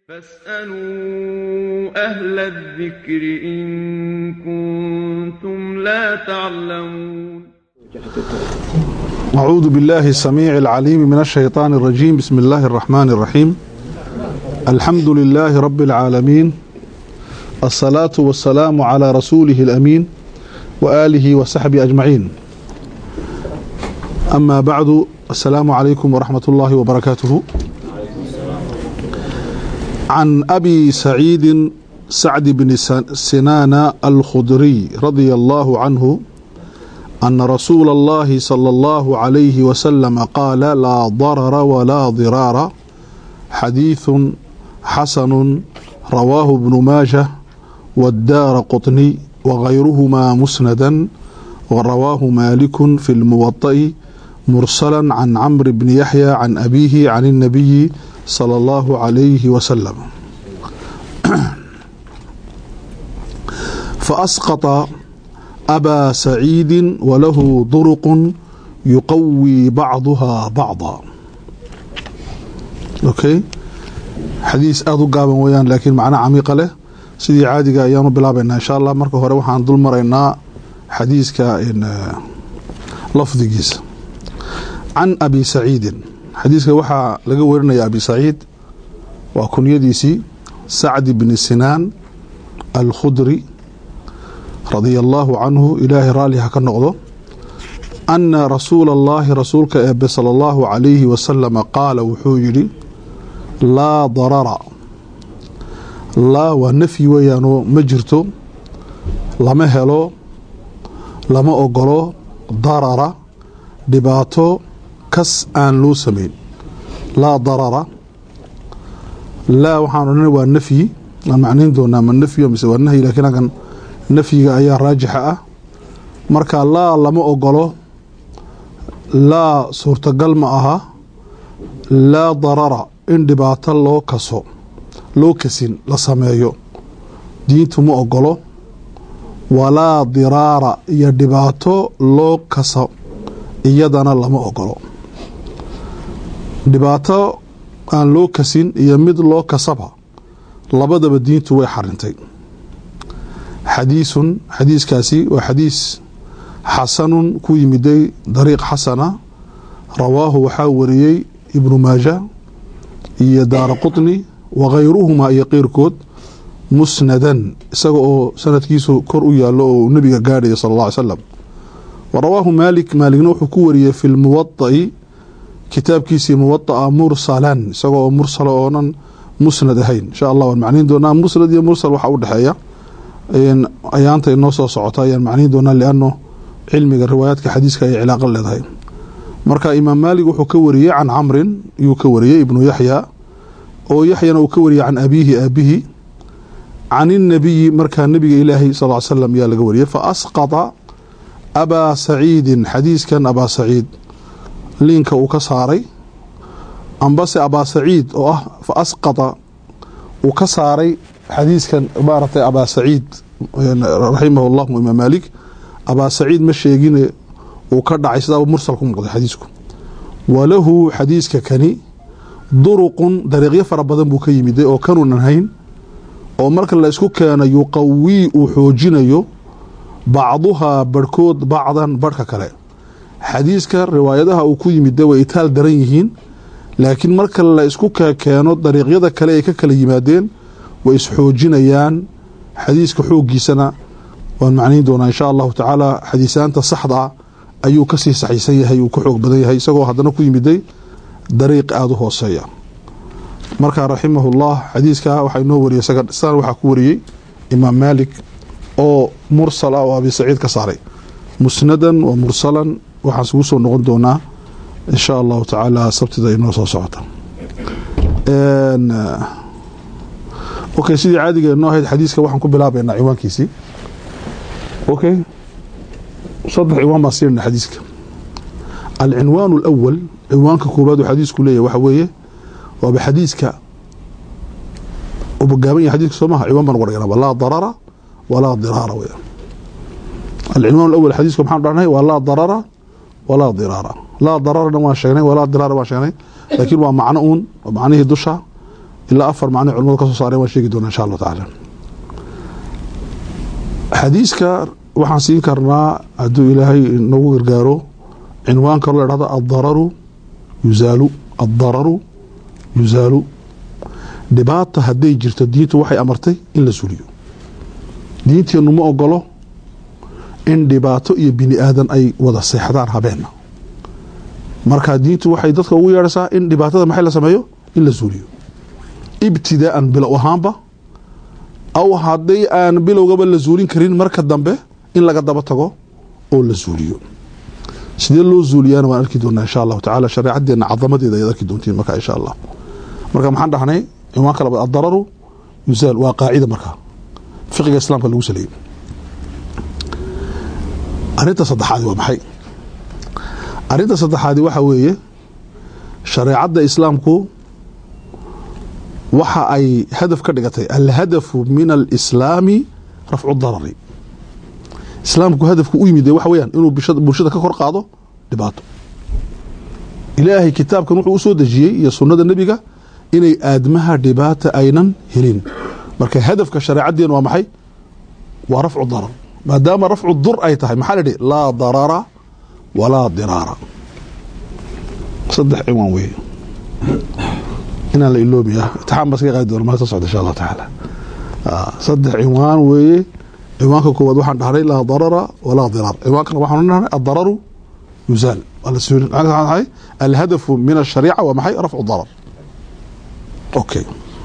فاسألوا أهل الذكر إن كنتم لا تعلمون أعوذ بالله السميع العليم من الشيطان الرجيم بسم الله الرحمن الرحيم الحمد لله رب العالمين الصلاة والسلام على رسوله الأمين وآله وصحبه أجمعين أما بعد السلام عليكم ورحمة الله وبركاته عن أبي سعيد سعد بن سنان الخدري رضي الله عنه أن رسول الله صلى الله عليه وسلم قال لا ضرر ولا ضرار حديث حسن رواه ابن ماجه والدار قطني وغيرهما مسندا ورواه مالك في الموطأ مرسلا عن عمرو بن يحيى عن أبيه عن النبي صلى الله عليه وسلم فأسقط أبا سعيد وله طرق يقوي بعضها بعضا أوكي xadiis aada u gaaban weyaan laakiin macno camiiqa leh sidii caadiga ayaanu bilaabaynaa insha allah marka hore waxaan dul maraynaa xadiiska lafdigiisa can abi saciidin xadiiska waxaa laga warinaya abi saciid waa kunyadiisii sacdi bni sinaan alkhudri radia allaahu canhu ilaahay raalli ha ka noqdo anna rasuula allaahi rasuulka eebe sala allahu calayhi wasalama qaala wuxuu yidhi laa darara laa waa nafyi weeyaanoo ma jirto lama helo lama ogolo darara dhibaato kas aan loo samayn laa darara laa waxaan odhana waa nafyi aan macnayn doonaa ma nafyo mise waa nahyi lakiin halkan nafyiga ayaa raajixa ah marka laa lama ogolo laa suurtagal ma aha laa darara in dhibaato loo kaso loo kasin la sameeyo diintu ma ogolo walaa diraara iyo dhibaato loo kaso iyadana lama ogolo dhibaato aan loo kasin iyo mid loo kasaba labadaba diintu way xarintay xadiisun xadiiskaasi waa xadiis xasanun ku yimiday dariiq xasana rawaahu waxaa wariyey ibnu maaja iyo daara qطni wakayruhumaa iyo keyrkood musnadan isaga oo sanadkiisu kor u yaalo oo nebiga gaadhaya sal اl ly slam wa rawaahu maalik maaligna wuxuu ku wariyey fi lmuwaطa'i kitaabkiisii muwaطa'a mursalan isaga oo mursala oonan musnad ahayn insha allah waan macnayn doonaa musnad iyo mursal waxa u dhexeeya ayaanta inoo soo socota ayaan macnayn doonaa liano cilmiga riwaayaadka xadiiska ay cilaaqo leedahay marka imaam maalig wuxuu ka wariyey can camrin yuu ka wariyey ibnu yaxya oo yaxyana uu ka wariyey can abiihi aabihi can inabiyi markaa nebiga ilaahay sal l slam ayaa laga wariyey fa asqata abaa saciidin xadiiskan abaa saciid liinka uu ka saaray ambase abaa saciid oo ah fa asqata uu ka saaray xadiiskan maaratay abaa saciid raximah llahu imaam maalik abaa saciid ma sheegine uu ka dhacay sidaa mursal ku muuqday xadiisku walahu xadiiska kani duruqun dariiqyo fara badan buu ka yimiday oo kanuunan hayn oo marka la isku keeno yuqawii uu xoojinayo bacduhaa barhkood bacdan barhka kale xadiiska riwaayadaha uu ku yimida way itaal daran yihiin laakiin marka la isku keeno dariiqyada kale ay ka kala yimaadeen way isxoojinayaan xadiiska xooggiisana waan macnayn doonaa insha allahu tacaala xadiisaanta saxda ah ayuu kasii saxiisan yahay uu ka xoog badan yahay isagoo haddana ku yimiday dariiq aada u hooseeya marka raximahullah xadiiska waxaa inoo wariyey san waxaa ku wariyey imaam maalik oo mursal ah oo abi saciid ka saaray musnadan wa mursalan waxaan isugu soo noqon doonaa insha allahu tacaala sabtida inoo soo socota okay sidii caadiga inoo ahayd xadiiska waxaan ku bilaabaynaa ciwaankiisii okay saddex ciwaan baan siinayna xadiiska alcinwaan alawal ciwaanka koobaad uu xadiisku leeyahy waxa weeye waaba xadiiska uba gaaban yahay xadiiska soo maha ciwaan baan uga dhiganaba laa darara walaa diraara weya alcinwaan alawal xadiiska maxaan dhahnay waa laa darara walaa diraara laa dararana waan sheegnay walaa diraara waan sheegnay laakiin waa macno uun waa macnihii dusha ilaa afar macno culimadu ka soo saareen waan sheegi doonaa insha allahu tacaala xadiiska waxaan siin karnaa hadduu ilaahay nagu gargaaro cinwaan kaloo la dhahdo addararu yuzaalu addararu yuzaalu dhibaata hadday jirto diintu waxay amartay in la suliyo diinteennu ma ogolo in dhibaato iyo bini aadan ay wada seexdaan habeenna marka diintu waxay dadka ugu yeedhaysaa in dhibaatada maxay la sameeyo in la suuliyo ibtidaa'an bilow ahaanba aw hadday aan bilowgaba la suulin karin marka dambe in laga daba tago oo la suuliyo sidee loo suuliyaana waan arki doonaa insha allahu tacala shareecadeenna cadamadeeda ayaad arki doontiin marka insha allah marka maxaan dhahnay cinwaanka labaad addararu yusaal waa qaacida marka fiqiga islaamka lagu saleeyey arrinta saddexaadi waa maxay arrinta saddexaadi waxa weeye shareecadda islaamku waxa ay hadaf ka dhigatay alhadafu min alislaami rafcu darari islaamku hadafku u yimid waxa weyaan inuu bulshada ka kor qaado dhibaato ilaahay kitaabkan wuxuu u soo dejiyey iyo sunnada nebiga inay aadmaha dhibaata aynan helin marka hadafka shareecadeen waa maxay waa rafcu darar maadaama rafcu dur ay tahay maxaa la idhi laa darara walaa diraara saddex ciwaan weeye inaan la iloobi ah itixaan baa iska qaadi doona maalta socda insha allahu tacaala saddex ciwaan weeye ciwaanka koowaad waxaan dhahnay laa darara walaa diraar ciwaankana waxaan dhahnay addararu yuzaal waa la suulin maxay alhadafu min ashariica waa maxay rafcu darar okay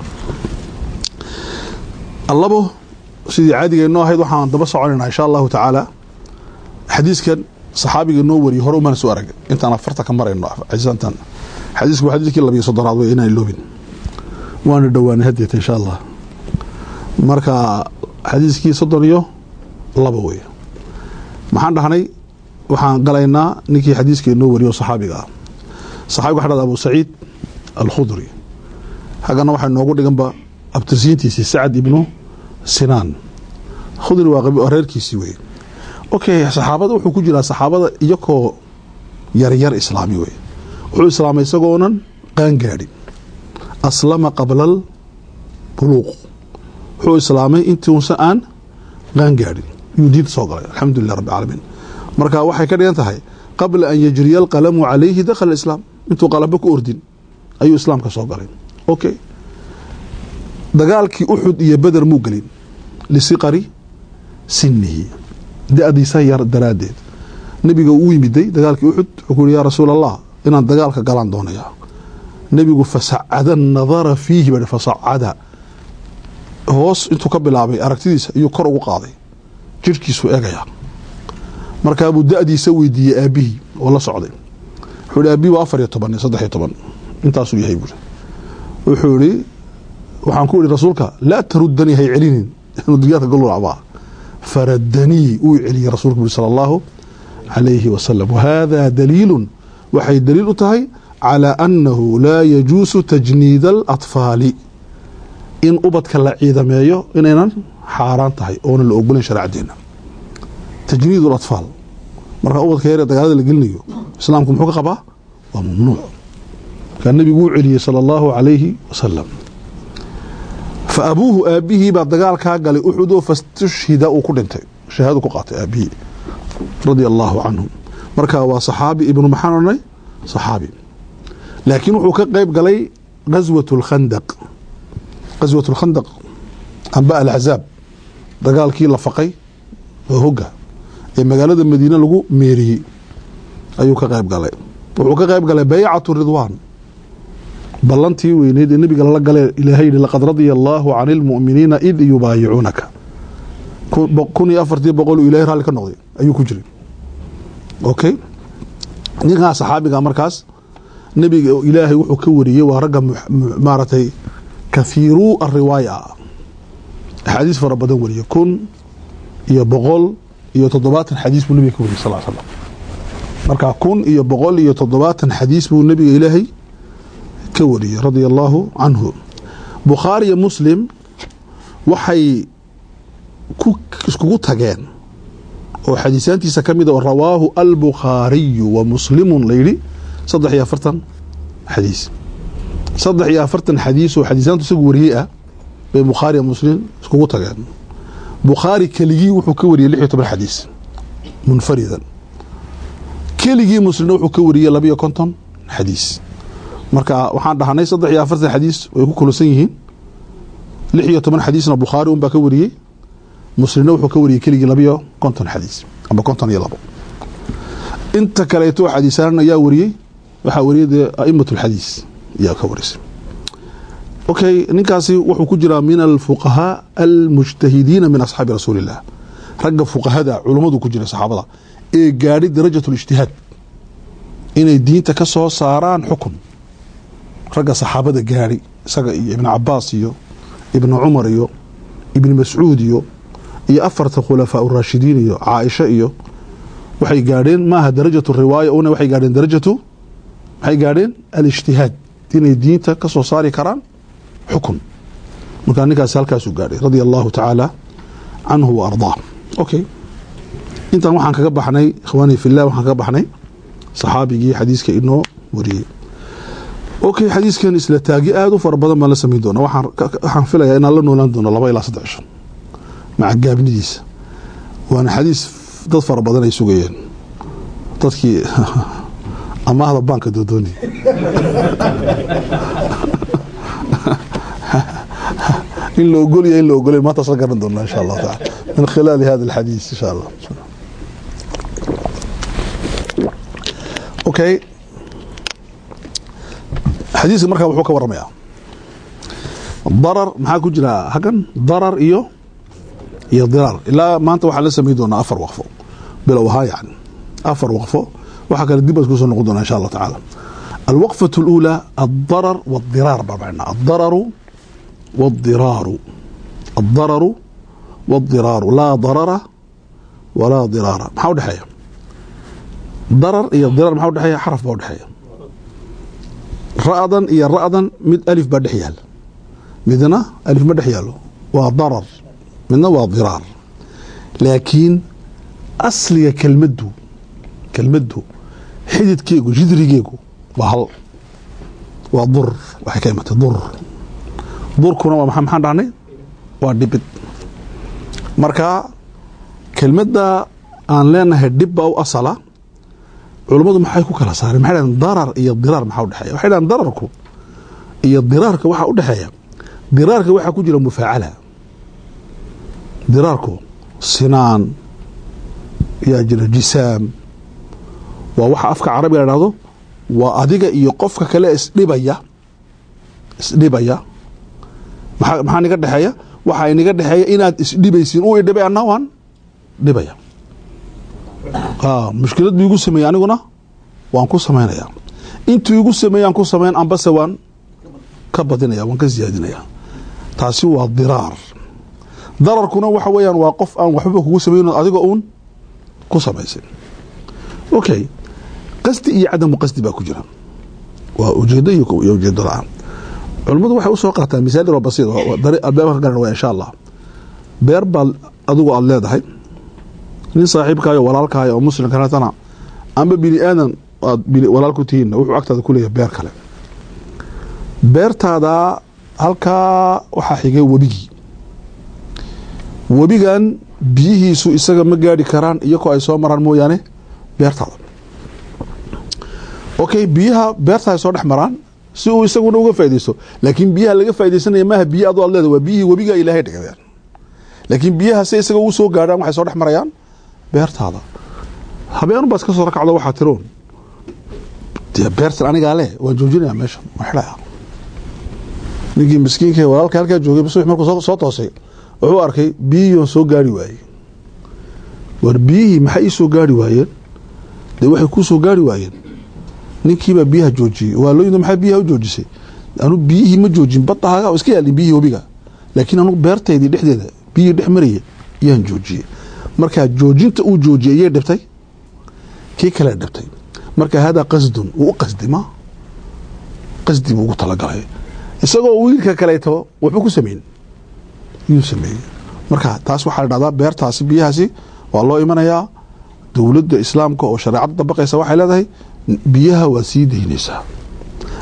allabo sidii caadiga inoo ahayd waxaan daba soconaynaa insha allahu tacaala xadiiskan saxaabiga noo wariyey hore umana soo arag intaan afarta ka marayno tan xadiisku waa xadiiskii labiyo soddonaad wey inaan iloobin waana dhowaanay hadeeta insha allah marka xadiiskii soddon iyo laba wey maxaan dhahnay waxaan galaynaa ninkii xadiiskii noo wariyo saxaabiga ah saxabiga waxa dhahda abu saciid alkhudri haggana waxaa noogu dhiganba abtirsiintiisii sacad ibnu sinaan khudri waa reerkiisii wey okay saxaabada wuxuu ku jiraa saxaabada iyakoo yaryar islaami wey wuxuu islaamay isagoonan qaangaadhin aslama qabla albuluuq wuxuu islaamay intuusa aan qaangaadhin yuu diinta soo galay alxamdulilah rabbi caalamiin marka waxay ka dhigan tahay qabla an yajriya alqalamu calayhi dakhala islaam intuu qalabo ku ordin ayuu islaamka soo galay okay dagaalkii uxud iyo beder muu gelin lisiqari sinihi da-diisa yar daraaddeed nebiga uu yimiday dagaalkii uxud wuxuu ku yihi yaa rasuul allah inaan dagaalka galaan doonayaa nebigu fasacada nadara fiihi ba fasacada hoos intuu ka bilaabay aragtidiisa ayuu kor ugu qaaday jirhkiisuu eegaya markaabuu da-diisa weydiiyey aabihii oo la socday wuxuu ihi aabbihi waa afar iyo toban iyo saddex iyo toban intaasuu yahay buuri wuxuu ihi waxaan ku ihi rasuulka laa tarudanii hay celinin inuu digaadka golulacbaa faradanii uu celiyey rasulku buri sala allahu calayhi wasalam wahada daliilun waxay daliil u tahay calaa annahu laa yajuusu tajniid alatfaali in ubadka la ciidameeyo inaynan xaaraan tahay oonan la ogolayn shareecadeenna tajniid alatfaal markaa ubadka yaree dagaalada la gelinayo islaamku muxuu ka qabaa waa mamnuuc markaa nebigu uu celiyey sala allahu calayhi wasalam fa abuuhu aabihii baa dagaalkaa galay uxudoo fastushhida uu ku dhintay shahaadu ku qaatay aabihii radia allaahu canhum marka waa saxaabi ibnu maxaan odhanay saxaabi laakiin wuxuu ka qeyb galay gaswat lkhandaq gaswat lkhandaq amba alaxzaab dagaalkii la faqay oo hogga ee magaalada madiine lagu meeriyey ayuu ka qeyb galay wuxuu ka qeyb galay baycatu ridwaan ballantii weyneyd ee nebiga lala galee ilaahay yihi laqad radia allaahu cani lmu'miniina id yubaayicuunaka kun iyo afartii boqol uu ilahay raalli ka noqday ayuu ku jiray okay ninkaa saxaabiga markaas nebiga ilaahay wuxuu ka wariyey waa ragga maaragtay kahiiruu ariwaaya axaadiis fara badan wariye kun iyo boqol iyo toddobaatan xadiis buu nebiga ka wariyey sal slam marka kun iyo boqol iyo toddobaatan xadiis buu nebiga ilaahay ka wariyey radia allaahu canhu bukhaari iyo muslim waxay iskugu tageen oo xadiisaantiisa ka mid a oo rawaahu albukhaariyu wa muslimun layidhi saddex iyo afartan xadiis saddex iyo afartan xadiis oo xadiisaantu isagu wariyey ah bay bukhaariya muslim iskugu tageen bukhaari keligii wuxuu ka wariyey lix iyo toban xadiis munfaridan keligii muslimna wuxuu ka wariyey labiyo konton xadiis marka waxaan dhahnay saddex iyo afartan xadiis way ku kulusan yihiin lix iyo toban xadiisna bukhaari unbaa ka wariyey muslimna wuxuu ka wariyey keligii labiyo konton xadiis amba konton iyo labo inta kaleeto xadiisaan ayaa wariyey waxaa wariyey dee a'imat alxadiis ayaa ka warisay okay ninkaasi wuxuu ku jiraa min alfuqahaa almujtahidiina min asxaabi rasuuli illah ragga fuqahada culummadu ku jira saxaabada ee gaadhi darajat lijtihaad inay diinta ka soo saaraan xukun ragga saxaabada gaadhi isaga iyo ibn cabaas iyo ibn cumar iyo ibn mascuud iyo iyo afarta khulafaa raashidiin iyo caaisha iyo waxay gaadheen maaha darajatu riwaaya una waxay gaadheen darajatu waxay gaadheen alijtihaad inay diinta ka soo saari karaan xukun markaa ninkaasi halkaasuu gaadhay radia allahu tacaala canhu wa ardaa okay intan waxaan kaga baxnay ikhwaanii fillah waxaan kaga baxnay saxaabigii xadiiska inoo wariyey okay xadiiskan isla taagi aada u fara badan baan la samayn doona waxaan waxaan filayaa inaan la noolaan doono laba ilaa saddex cisho maca gaabnidiisa waana xadiis dad fara badan ay sugayeen dadkii amaahda baanka doodooni in la ogolya in la ogolay maantaas la garan doona insha allahu taala min khilaali hada alxadiis insha allah okay xadiiska markaa wuxuu ka waramayaa darar maxaa ku jira hagan darar iyo iyo diraar ilaa maanta waxaa la samayn doonaa afar waqfo bilow ahaa yani afar waqfo waxaa kale dib baad kusoo noqon doonaa insha allah tacaala alwaqfaة اlأulى الdarar wالdiraar baa macnaa adararu wالdiraaru الdararu wالdiraaru laa darara walaa diraara maxaa udhexeeya darar iyo diraar maxaa udhexeeya xaraf baa udhexeeya ra'dan iyo ra'dan mid alif baa dhex yaal midna alif ma dhex yaalo waa darar midna waa diraar laakiin asliga kelmaddu kelmaddu xididkeegu jidrigeegu waa hal waa dur waxay ka imatay dur durkuna waa maa maxaan dhahnay waa dhibid marka kelmadda aan leenahay dhibba u asala culummadu maxay ku kala saareen maxay dhahen darar iyo diraar maxaa udhexeeya waxay dhahen dararku iyo diraarka waxaa udhexeeya diraarka waxaa ku jira mufaacala diraarku sinaan yaa jira jisaam waa waxa afka carabiga la dhahdo waa adiga iyo qofka kale isdhibaya isdhibaya maa maxaa niga dhexeeya waxaa inaga dhexeeya inaad isdhibaysiin u idhibay anna waan dhibaya mushkilad bu igu sameeyey aniguna waan ku samaynaya intuu igu sameeye aan ku samayn ambase waan ka badinaya waan ka siyaadinaya taasi waa diraar dararkuna waxa weeyaan waa qof aan waxbaba kugu samayno adiga uun ku samaysay okay qasdi iyo cadamu qasdi baa ku jira waa ujeedo iyo ujeedo la-aan culimmadu waxay usoo qaataan misaal yaroo basiid albaabka ka garan waa insha allah beer baad adigu aada leedahay nin saaxiibkaayo walaalkaayo oo muslim kaletana amba bini aadan aad walaal ku tihiinna wuxuu agtaada ku leeyahay beer kale beertaada halkaa waxaa xigay webigii webigan biyihiisu isaga ma gaadhi karaan iyakoo ay soo maraan mooyaane beertaada okay biyaha beertaada soo dhex maraan si uu isaguna uga faa'idaysto laakiin biyaha laga faa'idaysanaya maaha biyi adu aad leedahay waa biyihii webiga ilaahay dhigdeen laakiin biyaha si isaga ugu soo gaadhaan waxay soo dhex marayaan beertaada habeen baad ka soo rakacdo waxaa tiroon dee beertan anigaa leh waan joojinaya meeshan waan xidhaya ninkii miskiinka walaalka halkaa joogay bas markuu soo toosay wuxuu arkay biyihiion soo gaari waayey war biyihii maxay ii soo gaari waayeen dee waxay kuu soo gaari waayeen ninkiibaa biyaha joojiyey waalooyinda maxaa biyaha u joojisay anu biyihii ma joojin badahaaga iska yaalin biyihii webiga laakiin anugu beertaydii dhexdeeda biyihii dhex maraya yaan joojiyey markaa joojinta uu joojiyey yay dhibtay kii kale dhibtay marka haadaa qasdun wuu u qasdi ma qasdi buu ugu talagalay isagoo wiilka kaleeto waxbuu ku sameyn yuu sameeyey marka taas waxaa la dhahdaa beertaasi biyahaasi waa loo imanayaa dowladda islaamka oo shareecada dabaqaysa waxay leedahay biyaha waa sii daynaysaa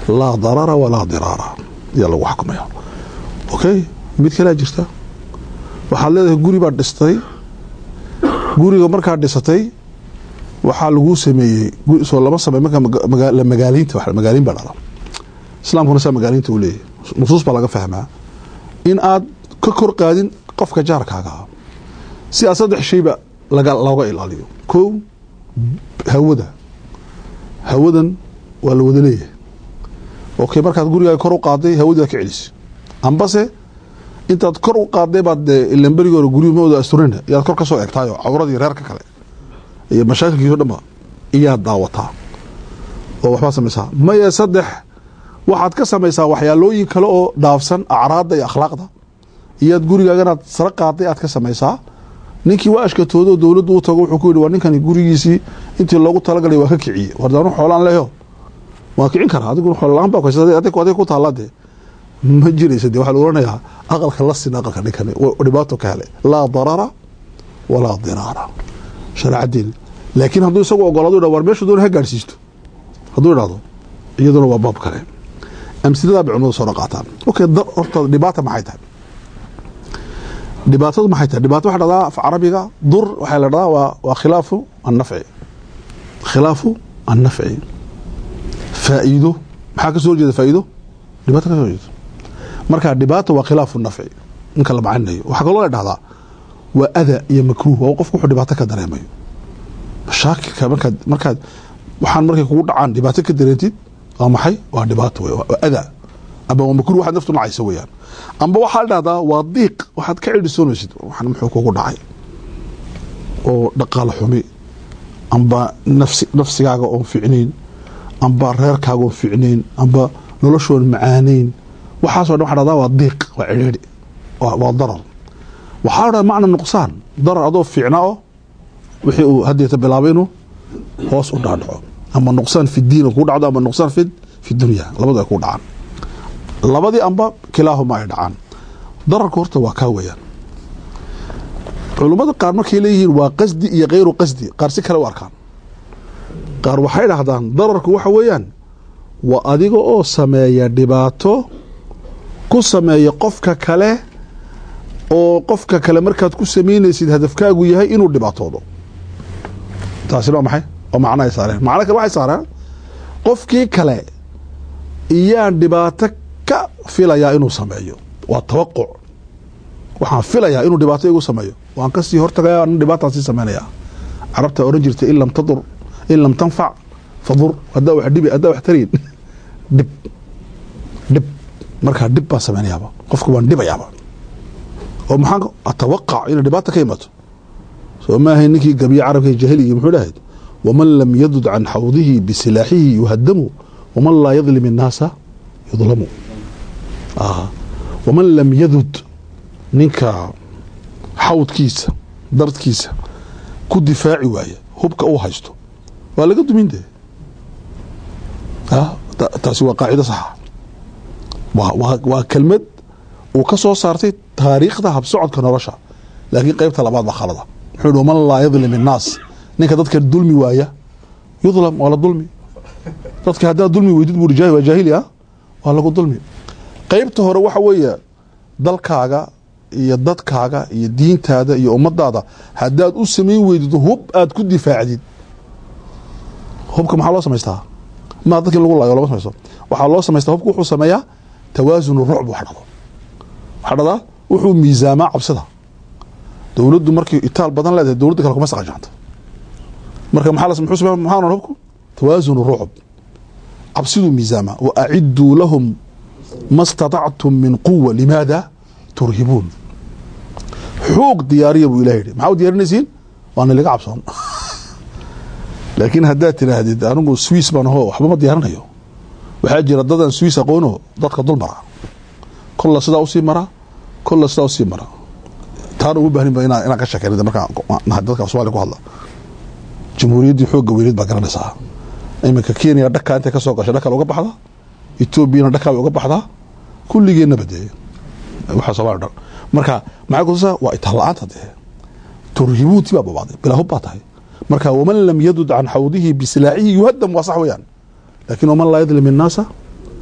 laa darara walaa diraara ayaa lagu xakumaya okay mid kalea jirta waxaad leedahay guri baad dhistay guriga markaad dhisatay waxaa laguu sameeyey soo lama samey marka la magaaliinta magaaliin baa dhala islaamkuna saa magaaliinta uu leeyahy nusuus baa laga fahmaa in aad ka kor qaadin qofka jaarkaaga ah si aad saddex shayba laga looga ilaaliyo kow hawada hawadan waa la wada leeyahay okay markaad gurigaaga kor u qaaday hawadii aad ka celisay ambase intaad kor u qaaday baad dee ilan berigi hore guryumooda asturina iyaad kor ka soo egtaayoo cawradii reerka kale iyo mashaakilkiiso dhanba iyaad daawataa oo waxbaad samaysaa maye saddex waxaad ka samaysaa waxyaalooyin kale oo dhaafsan acraadda iyo akhlaaqda iyaad gurigaaganaad sara qaaday aad ka samaysaa ninkii waa ashkatoodo dowladdu u tago wuxuu ku yidhi waa ninkani gurigiisii intii loogu talagalay waa ka kiciyey wardaanu xoolaan leho waa kicin karaa adiguna xoollaan baa kuhaysata adiga ku taalla dee ma jiraysa dee waxaa la oranayaa aqalka la sin aqalka ninkani dhibaato ka helay laa darara walaa diraara shareecadeeni laakiin hadduu isagu ogolaado yidhah war meeshu doona ha gaadhsiisto hadduu idhahdo iyaduna waa baab kale amsiladaa bay culimadu soo qaataan okay horta dhibaata maxay tahay dhibaatadu maxay tahay dhibaato waxa dhahdaa af carabiga dur waxaa la dhahdaa waa waa khilaafu annafci khilaafu annafci faa'iido maxaa ka soo horjeeda faa'iido dhibaato ka soo horjeeda marka dhibaata waa khilaafu nafci ninka la macanayo waxaa kaloo la dhahdaa waa ada iyo makruuh waa qofku wuxuu dhibaato ka dareemayo mashaakilka markaad markaad waxaan markay kugu dhacaan dhibaato ka dareentid waa maxay waa dhibaato wey waa ada amba waa makruh waxaad naftu nacaysa weeyaan amba waxaa la dhahdaa waa diiq waxaad ka cidhisoonaysid waxaan muxuu kugu dhacay oo dhaqaal xumi amba nafsi nafsigaaga oon ficnayn amba reerkaaga oon ficnayn amba noloshoon macaanayn waxaaso dhan waxa dhahdaa waa diiq waa cidhiidhi waa darar waxaa la dhahdaa macna nuqsaan darar adoo fiicna o wixii uu haddeeta bilaabay inuu hoos u dhaadhaco ama nuqsaan fi diin kuu dhacdo ama nuqsaan fi fi dunya labadu ay kuu dhacaan labadii amba kilaahuma ay dhacaan dararka horta waa kaa weeyaan culummada qaar markay leeyihiin waa qasdi iyo kayru qasdi qaar si kale u arkaan qaar waxay dhahdaan dararku waxa weeyaan waa adiga oo sameeya dhibaato ku sameeya qofka kale oo qofka kale markaad ku samaynaysid hadafkaagu yahay inuu dhibaatoodo taasina waa maxay oo macno ay saareen macno kale waxay saareen qofkii kale iyaan dhibaato ka filayaa inuu sameeyo waa tawaquc waxaan filayaa inuu dhibaato igu sameeyo waan kasii hortagaya ana dhibaataan sii samaynayaa carabta oran jirta in lam tadur in lam tanfac fadur haddaa wax dhibi haddaa wax tarayn dhib dhib markaa dhib baan samaynayaaba qofka waan dhibayaaba oo maxaan atawaqac inay dhibaata ka imato soo maahay ninkii gabiye carabka jahiligi muxuu dhahayd waman lam yadud can xawdihi bisilaaxihi yuhadamu waman laa yadlim innaasa yudlamu waman lam yadud ninka xawdkiisa dardkiisa ku difaaci waaya hubka uu haysto waa laga dumin dee taasi waa qaacido saxa waa kelmad uu ka soo saartay taariikhda habsocodka nolosha laakiin qeybta labaad baa khalada muxuu hi waman laa yadlim innaas ninka dadka dulmi waaya yudlam waa la dulmi dadka haddaad dulmi weydid buu waa jaahili ah waa lagu dulmi qeybta hore waxa weeye dalkaaga iyo dadkaaga iyo diintaada iyo ummadaada haddaad u samayn weydid hub aad ku difaacdid hubka maxaa loo samaystaa maa dadki lagu laayo lama samaysto waxaa loo samaystaa hubka wuxuu sameeyaa tawaasun rucb wax dhado waxaa dhadaa wuxuu miisaamaa cabsida dowladdu markay itaal badan leedahay dowladda kale kuma saqajaanto marka maxaa muxuu sameeya maxaa ohan hubku tawaasun rucb cabsiduu miisaamaa wa aciduu lahum ma اstaطactum min quwa limaada turhibuun xoog diyaariya buu ilah yihi maxaa u diyaarinaysiin waana laga cabsoon laakiin haddaad tiraahdid anigu swiss baan aho waxba ma diyaarinayo waxaa jira dadaan swiss aqoono dadka dul mara kolla sidaa usii mara kolla sidaa usii mara taana uma bahnin ba inaan ka sheekeyna markaa dadka somalia ku hadla jamhuuriyaddii xoogga weyneed baa garanaysaa iminka kenya dhakaa intay ka soo gashay dhakal uga baxda etoobiyana dhakaa way uga baxdaa kulligeennaba dee waxaa somalia dhan marka maxay kutusaa waa itaal la-aanta dee turhibuuti baa babaaday bilaa hub baa tahay marka waman lam yadud can xawdihi bisilaaxihi yuhadam waa sax weeyaan laakin waman laa yadlim innaasa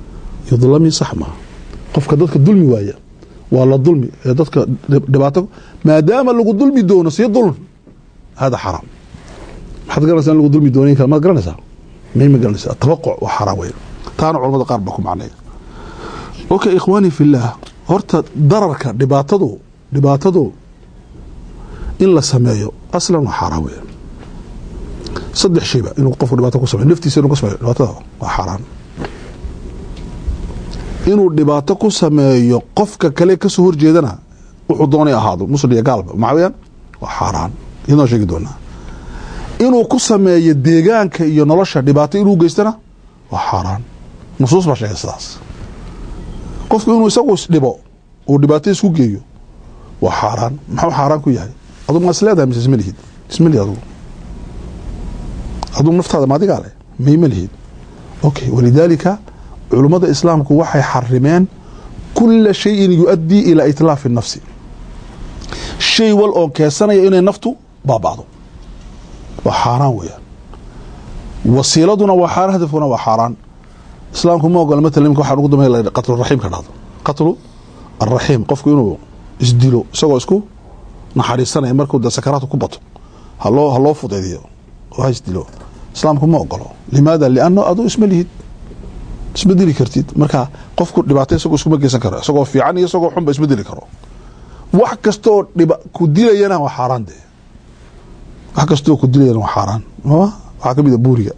yudlami sax maaha qofka dadka dulmi waaya waa la dulmi ee dadka dhibaato maadaama lagu dulmi doono sii dulm hada xaraam maxaad garanaysaa in lagu dulmi doonayn kara maad garanaysaa may ma garanaysaa tabaquc waa xaraam weyn taana culamada qaar baa ku macnaya okay ikhwaani fillaah horta dararka dhibaatadu dhibaatadu in la sameeyo aslan waa xaaraan weeyaan saddex shayba inuu qofku dhibaato ku sameyo naftiisa inuu ku sameeyo dhibaatada waa xaaraan inuu dhibaato ku sameeyo qofka kale kasoo horjeedana wuxuu doonay ahaado muslim iyo gaalba maxaa weyaan waa xaaraan iyadoo sheegi doonaa inuu ku sameeyo deegaanka iyo nolosha dhibaato inuu geystana waa xaaraan nusuus baa sheegay sidaas qofku inuu isagu isdhibo uu dhibaato isku geeyo waa xaaraan maxuu xaaraan ku yahay aduu ma is leedahay mise isma lihid isma lihid adugu aduu naftaada maadigaa leh mayma lihid okay walidaalika culummada islaamku waxay xarimeen kula shayin yu-adii ilaa itlaafi nafsi shay wal oo keensanaya inay naftu baaba'do waa xaaraan weeyaan wasiiladuna waa xaaraan hadafkuna waa xaaraan islaamku ma ogola matalan imika waxaan ugu dambeyn qatlu raxiim ka dhahdo qatlu alraxiim qofku inuu isdilo isagoo isku naxariisanaya markuu de sakaraadku ku bato haloo ha loo fudaydiyo oo ha isdilo islaamku ma ogolo limaada lianno aduu isma lihid isma dili kartid marka qofku dhibaato isagoo iskuma geysan karo isagoo fiican iyo isagoo xunba isma dili karo wax kastaoo dhib ku dilayana waa xaaraan de wax kastaoo ku dilayana waa xaaraan waxaa ka mid a buuriga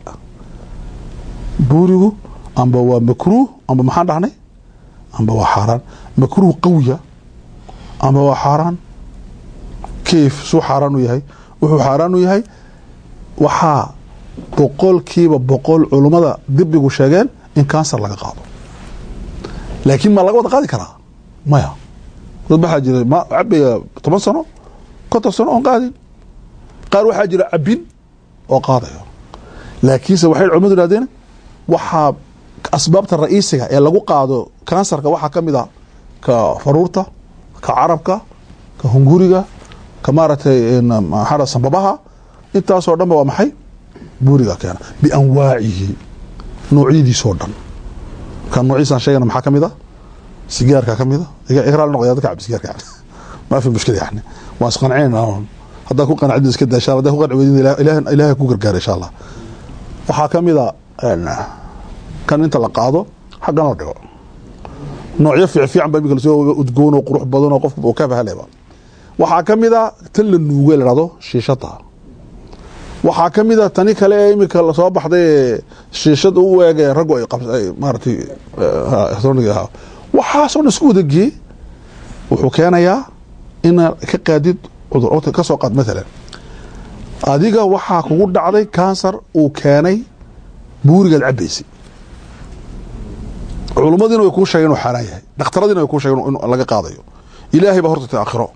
buurigu amba waa makruuh amba maxaan dhahnay amba waa xaaraan makruuh qawiya amba waa xaaraan kayf suu xaaraan u yahay wuxuu xaaraan u yahay waxaa boqolkiiba boqol culummada dibigu sheegeen in kansar laga qaado laakiin ma laga wada qaadi karaa maya dad waxaa jira ma cabaya toban sano konton sano oon qaadin qaar waxaa jira cabin oo qaadayo laakiinse waxay culimadu ihahdeen waxaa asbaabta ra'iisiga ee lagu qaado kansarka waxaa ka mid a ka faruurta ka carabka ka hunguriga ka maaragtay maxaa sambabaha intaasoo dhanba waa maxay buuriga keena bianwaacihi noocyadiisoo dhan ka noociisaan sheegana maxaa ka mid a sigaarka ka mid a igraal noqya dadka cabi sigaarka cabi ma fi mushkila yani waan isqancinayna haddaa ku qanacdid iska daa insha Allah haddaa ku qanci weydin ilaahay ku gargaara insha Allah waxaa ka mid a kan inta la qaado xaggan la dhigo noocyo fiifiican baa imika lasoo udgoon oo qurux badan oo qofku uu ka fahaleba waxaa ka mid a tan la nuugo la dhahdo shiishada waxaa ka mid a tani kale ee imika lasoo baxday shiishada u eeg raggu ay maaratay ahaa waxaasoo dhan isku wadagee wuxuu keenayaa ina ka qaadid cudur ka soo qaad maalan adiga waxaa kugu dhacday kansar uu keenay buurigaad cabaysay culummadiina way kuu sheegeen inuu xaaraan yahay dhakhtaradiina way kuu sheegeen in laga qaadayo ilaahay baa horta ta aakhiro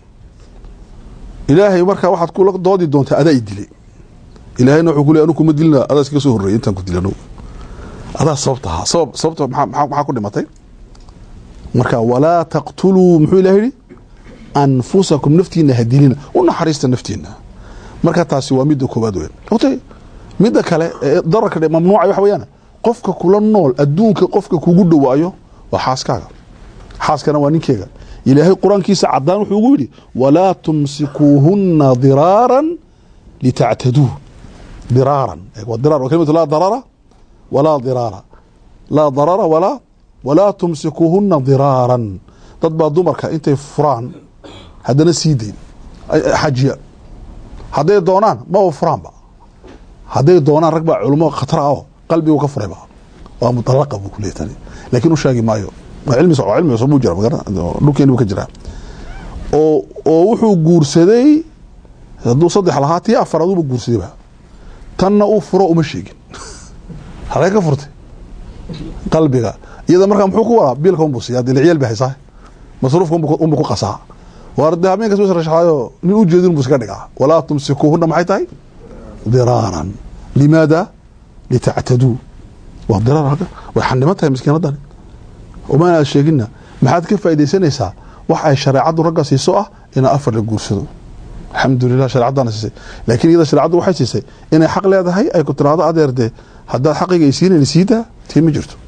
ilaahay markaa waxaad kula doodi doontaa adaa i dilay ilaahayna wuxuu ku leey anu kuma dilina adaa iskaga soo horreeyay intaan ku dilano adaa sababta ahaa sabab sababta maxaa ku dhimatay marka walaa taqtuluu muxuu ilahay yihi anfusakum naftiina ha dilina u naxariista naftiina marka taasi waa midda koobaad weyn ogtay midda kale dararka mamnuuca waxa weeyaan qofka kula nool adduunka qofka kugu dhowaayo waa xaaskaaga xaaskana waa ninkeega ilaahay qur-aankiisa cadaan wuxuu ugu yidhi walaa tumsikuuhuna diraaran litactaduu diraaran dirar kalimatu laa darara walaa diraara laa darara walaa walaa tumsikuuhuna diraaran dad baa dumarka intay furaan haddana sii dayn xajiya hadday doonaan maba furaanba hadday doonaan rag baa culimo khatara oo qalbigu ka furayba waa mudalaqa buu kuleeyahy tani laakiin u sheegi maayo waa cilmi soco cilmi cusub buu jira magara dhulkeeni buu ka jiraa oo oo wuxuu guursaday hadduu saddex lahaa tii afaraad uba guursadayba tanna uu furo uma sheegin halay ka furtay qalbiga iyada markaa muxuu ku waraa biilka unbuu siiya dee ciyaal bay haysaa masruufka unbu ku qasaa waar dee habeenkas u rashaxaayo nin u jeedin buu iska dhigaa walaa tumsikuuhuna maxay tahay diraaran limaada litactaduu waa diraar halka way xaniman tahay miskiinadani umaan aad sheegina maxaad ka faaidaysanaysaa wax ay shareecaddu ragga siiso ah inaa afar la guursado alxamdulilah shareecaddaana siisay laakiin iyada shareecaddu waxay siisay inay xaq leedahay ay ku tiraahdo adeer dee haddaad xaqiga ay siinayna siidaa tii ma jirto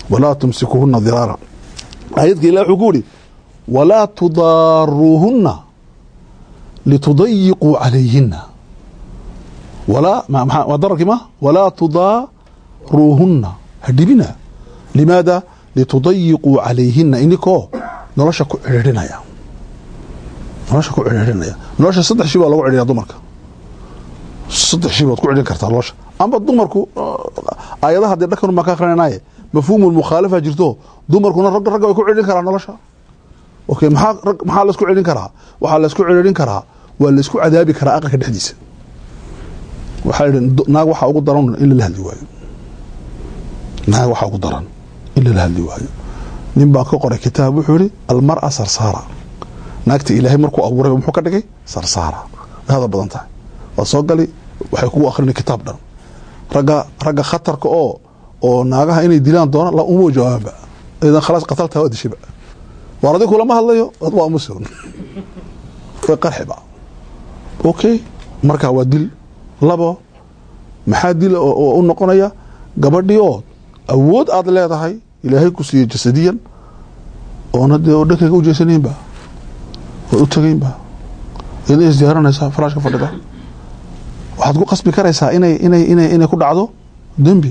walaa tumsikuhuna diraara aayadka ilah wuxuu ku yihi walaa tudaaruuhuna litudayiquu calayhina walaa waa dararkii ma walaa tudaaruuhuna hadhibina limaada litudayiquu calayhina inikoo nolosha ku cidhiidhinaya nolosha ku cidhiidhinaya nolosha saddex shi baa lagu cidhiya dumarka saddex shi baad ku cidhin kartaa nolosha amba dumarku aayadaha dee dhakan baan ka akrinaynaye mafhuumu mukhaalafa jirto dumarkuna ragga ragga way ku cidhin karaa nolosha okay maxaa maxaa laisku cidhin karaa waxaa laisku cidhin karaa waa laisku cadaabi karaa aqalka dhexdiisa waxaa idhi naag waxaa ugu daran in lala hadli waayo naag waxaa ugu daran in lala hadli waayo nin baa ka qoray kitaab wuxuu yihi almara sarsaara naagta ilaahay markuu abuuray muxuu ka dhigay sarsaara way hadal badan tahay waad soo gali waxay kugu akrini kitaab dhan ragga ragga khatarka oo oo naagaha inay dilaan doona la uma jawaaba idan khalaas qataltaa waa dishiba waar adigu kulama hadlayo waa muslim way qarxiba okay markaa waa dil labo maxaa dil oo u noqonaya gabadhii oo awood aada leedahay ilaahay ku siiyey jasadiyan oona dee oo dhankayga u jeesanaynba ood u tagaynba iyada isdiyaaranaysaa faraashka fadhida waxaad ku qasbi karaysaa inay inay inay inay ku dhacdo dembi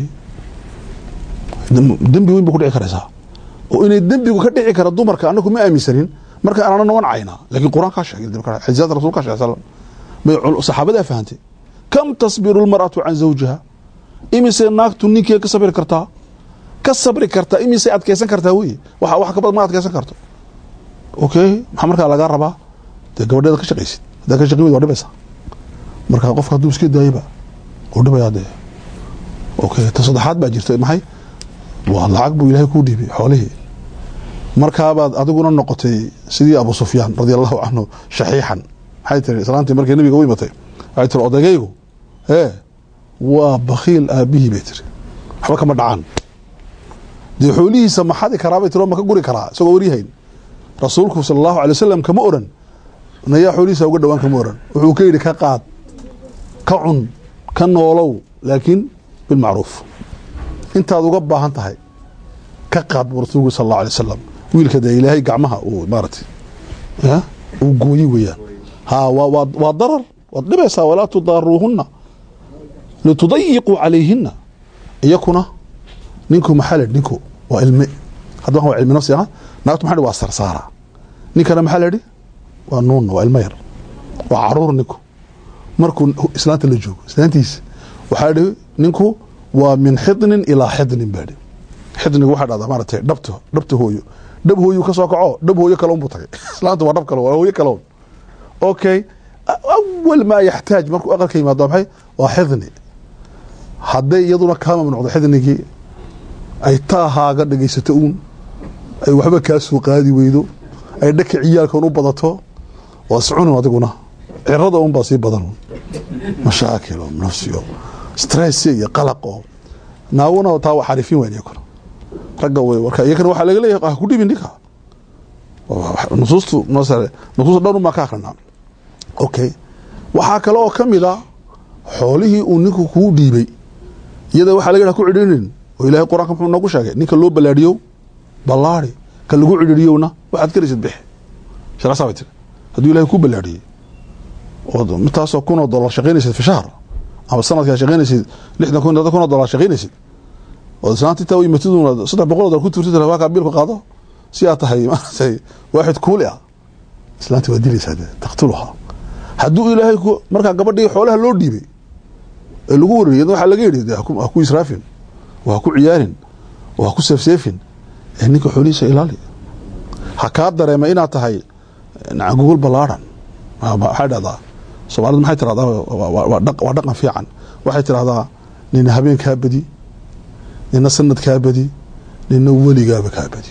dembi weyn ba ku dhici karaysaa oo inay dembigu ka dhici kara dumarka anaku ma aaminsanin marka anana wan caynaa lakin qur-aan kaa sheegay xadiisaad rasul ka sheg slam saxaabadaa fahantay kam tasbiru lmar'atu can zawjiha imise naagtu ninkeed ka sabri kartaa ka sabri kartaa imise adkeysan kartaa wey wa wax kabad ma adkeysan karto okay maxaa markaa lagaa rabaa dee gabadheeda ka shaqaysid haddaa ka shaqi weyd waa dhibaysaa marka qofka hadduu iska daayaba u dhibayaa dee okay ta saddexaad baa jirta maxay waa lacag buu ilaahay kuu dhiibay xoolihii markaabaad adiguna noqotay sidii abu sufyaan radia allahu canhu shaxiixan maxay tiri islaantii markay nabiga u imatay waxay tiri odaygaygu ee waa bakiil aabihii bay tiri waxba kama dhacaan dee xoolihiisa ma xadi karaa bay tiri oo ma ka guri karaa isagoo waryahayn rasuulku sala allahu alay wasalam kama oran nayaa xoolihiisa uga dhowaan kama oran wuxuu ka yidhi ka qaad ka cun ka noolow laakiin bilmacruuf intaad uga baahan tahay ka qaad buu rasuulku sal allahu alay wasalam wiilka dee ilaahay gacmaha uu maaratay uu gooyi weeyaan ha waa waa darar waad dhibaysaa walaa tudaaruuhuna litudayiquu calayhina iyakuna ninku maxaa la ninku waa ilme hadda waa cilmi nafsi ah naagtu maxaa waa sarsaara ninkana maxaa la yidhi waa nuunna waa ilmo yar waa caruur ninku markuu islaanta la joogo islaantiisa waxaa idhi ninku waa min xidnin ilaa xidnin baa idhi xidnigu waxaa dhahdaa maaratay dhabta dhabta hooyo dhab hooyu ka soo kaco dhab hooyo kaloon buu tagay islaanta waa dhab kale waa hooyo kaloon okay awal maa yaxtaaj markuu aqalka yimaado maxay waa xidni hadday iyaduna kaa mamnuucdo xidnigii ay taahaaga dhegaysato uun ay waxba kaa soo qaadi weydo ay dhaka ciyaalkan u badato waa iscunin adiguna cirada un baa sii badan mashaakilo nafsiyo stress iyo qalaq oo naaguna taa waa xariifin weyn iyakuna ragga way warka iyakana waxaa laga leeyahay ha ku dhibin ninka nusuustu nusuusta dhan unbaa ka akrinaa okay waxaa kale oo ka mid a xoolihii uu ninku kuu dhiibay iyada waxaa laga ku cidhinin oo ilahay qur-aanka muxuu noogu sheegay ninka loo ballaadhiyo ballaari ka lagu cidhiriyowna waxaad karaysid bixi sharcasaa bay tiri hadduu ilahay ku ballaadhiyey ood intaasoo kunoo dollar shaqaynaysid fi shahr ama sanadkaa shaqaynaysid lixdan kun kun oo dollar shaqaynaysid oo islaanta intaa u yimatiduna saddex boqol oo dollar ku turtid waa kaa biilku qaado si aad tahay maaragtay waaxid kuuli ah islaanta waa dilaysaa dee taqtuluhaa hadduu ilaahay ku markaa gabadhii xoolaha loo dhiibay ee lagu wariyay waxaa laga yidhi de ha ku israafin oo ha ku ciyaarin oo ha ku seefseefin ee ninka xoolihiisa ilaali ha kaa dareema inaad tahay gogol ballaadhan waxay dhahdaa soomaalida maxay tirahdaa waa dhaqan fiican waxay tirahdaa nina habeen kaa badi nina sanad kaa badi nina weligaaba kaa badi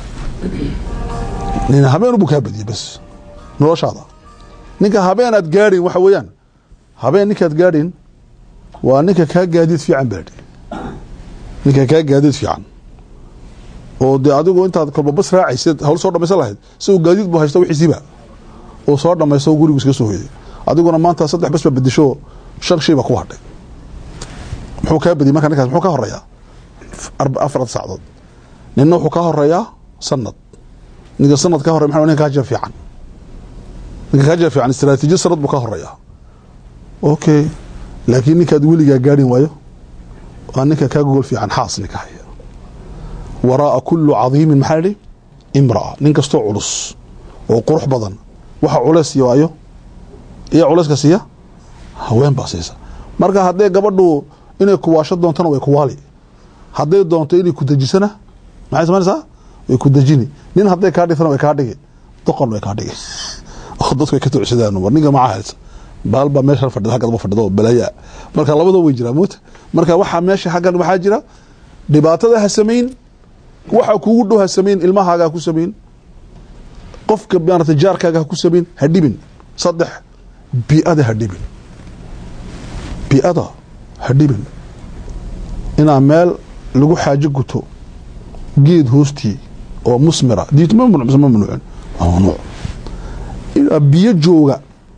nina habeenubu kaa badiye bas noloshaada ninka habeen aad gaadhin waxa weeyaan habeen ninkaad gaadhin waa ninka kaa gaadiid fiican baadhi ninka kaa gaadiid fiican oo dee adigu intaad kolba bas raacaysid hawl soo dhamaysan lahayd si uu gaadiid bu haysto wixiisiiba uu soo dhamaysto gurigu iska soo hoyday adiguna maanta saddex bas ba bedesho shan shayba ku hadhay muxuu kaa badiyay marka ninkaas muxuu ka horeeyaa afarad sacdood nina wuxuu ka horeeyaa sanad ninka sanad ka horey maa ninka kaajir fiican ninka kaajir fiican istraatiijiya sanad buu ka horeeyaa okay laakiin ninkaad weligaa gaadhin waayo waa ninka kaa gogol fiican xaas ninka haya waraaa kulu cadiimin maxaa idhi imraa nin kastoo culus oo qurux badan waxa culeys siiya waayo iyo culeyska siiya haween baa siisa marka hadday gabadhu inay kuwaasho doontana way kuwaali hadday doonto inay ku dejisana maxay samaynaysaa way ku dejini nin hadday kaa dhigtana way kaa dhigi doqon way kaa dhigi oo dadku way ka tucsadaan war ninka maca haysa baal baa meesha fadhida halkaad ma fadhido oo balaya marka labadoo way jiraan moota marka waxaa meesha xaggan waxaa jira dhibaatada ha samayn waxa kugu dhow ha samayn ilmahaaga ha ku samayn qofka maarata jaarkaaga ha ku samayn ha dhibin saddex bii'ada ha dhibin bii'ada ha dhibin inaa meel lagu xaajo guto geed hoostii oo musmira diit ma mamnuuc mise ma mamnuucin waa mamnuuc inaa biyo jooga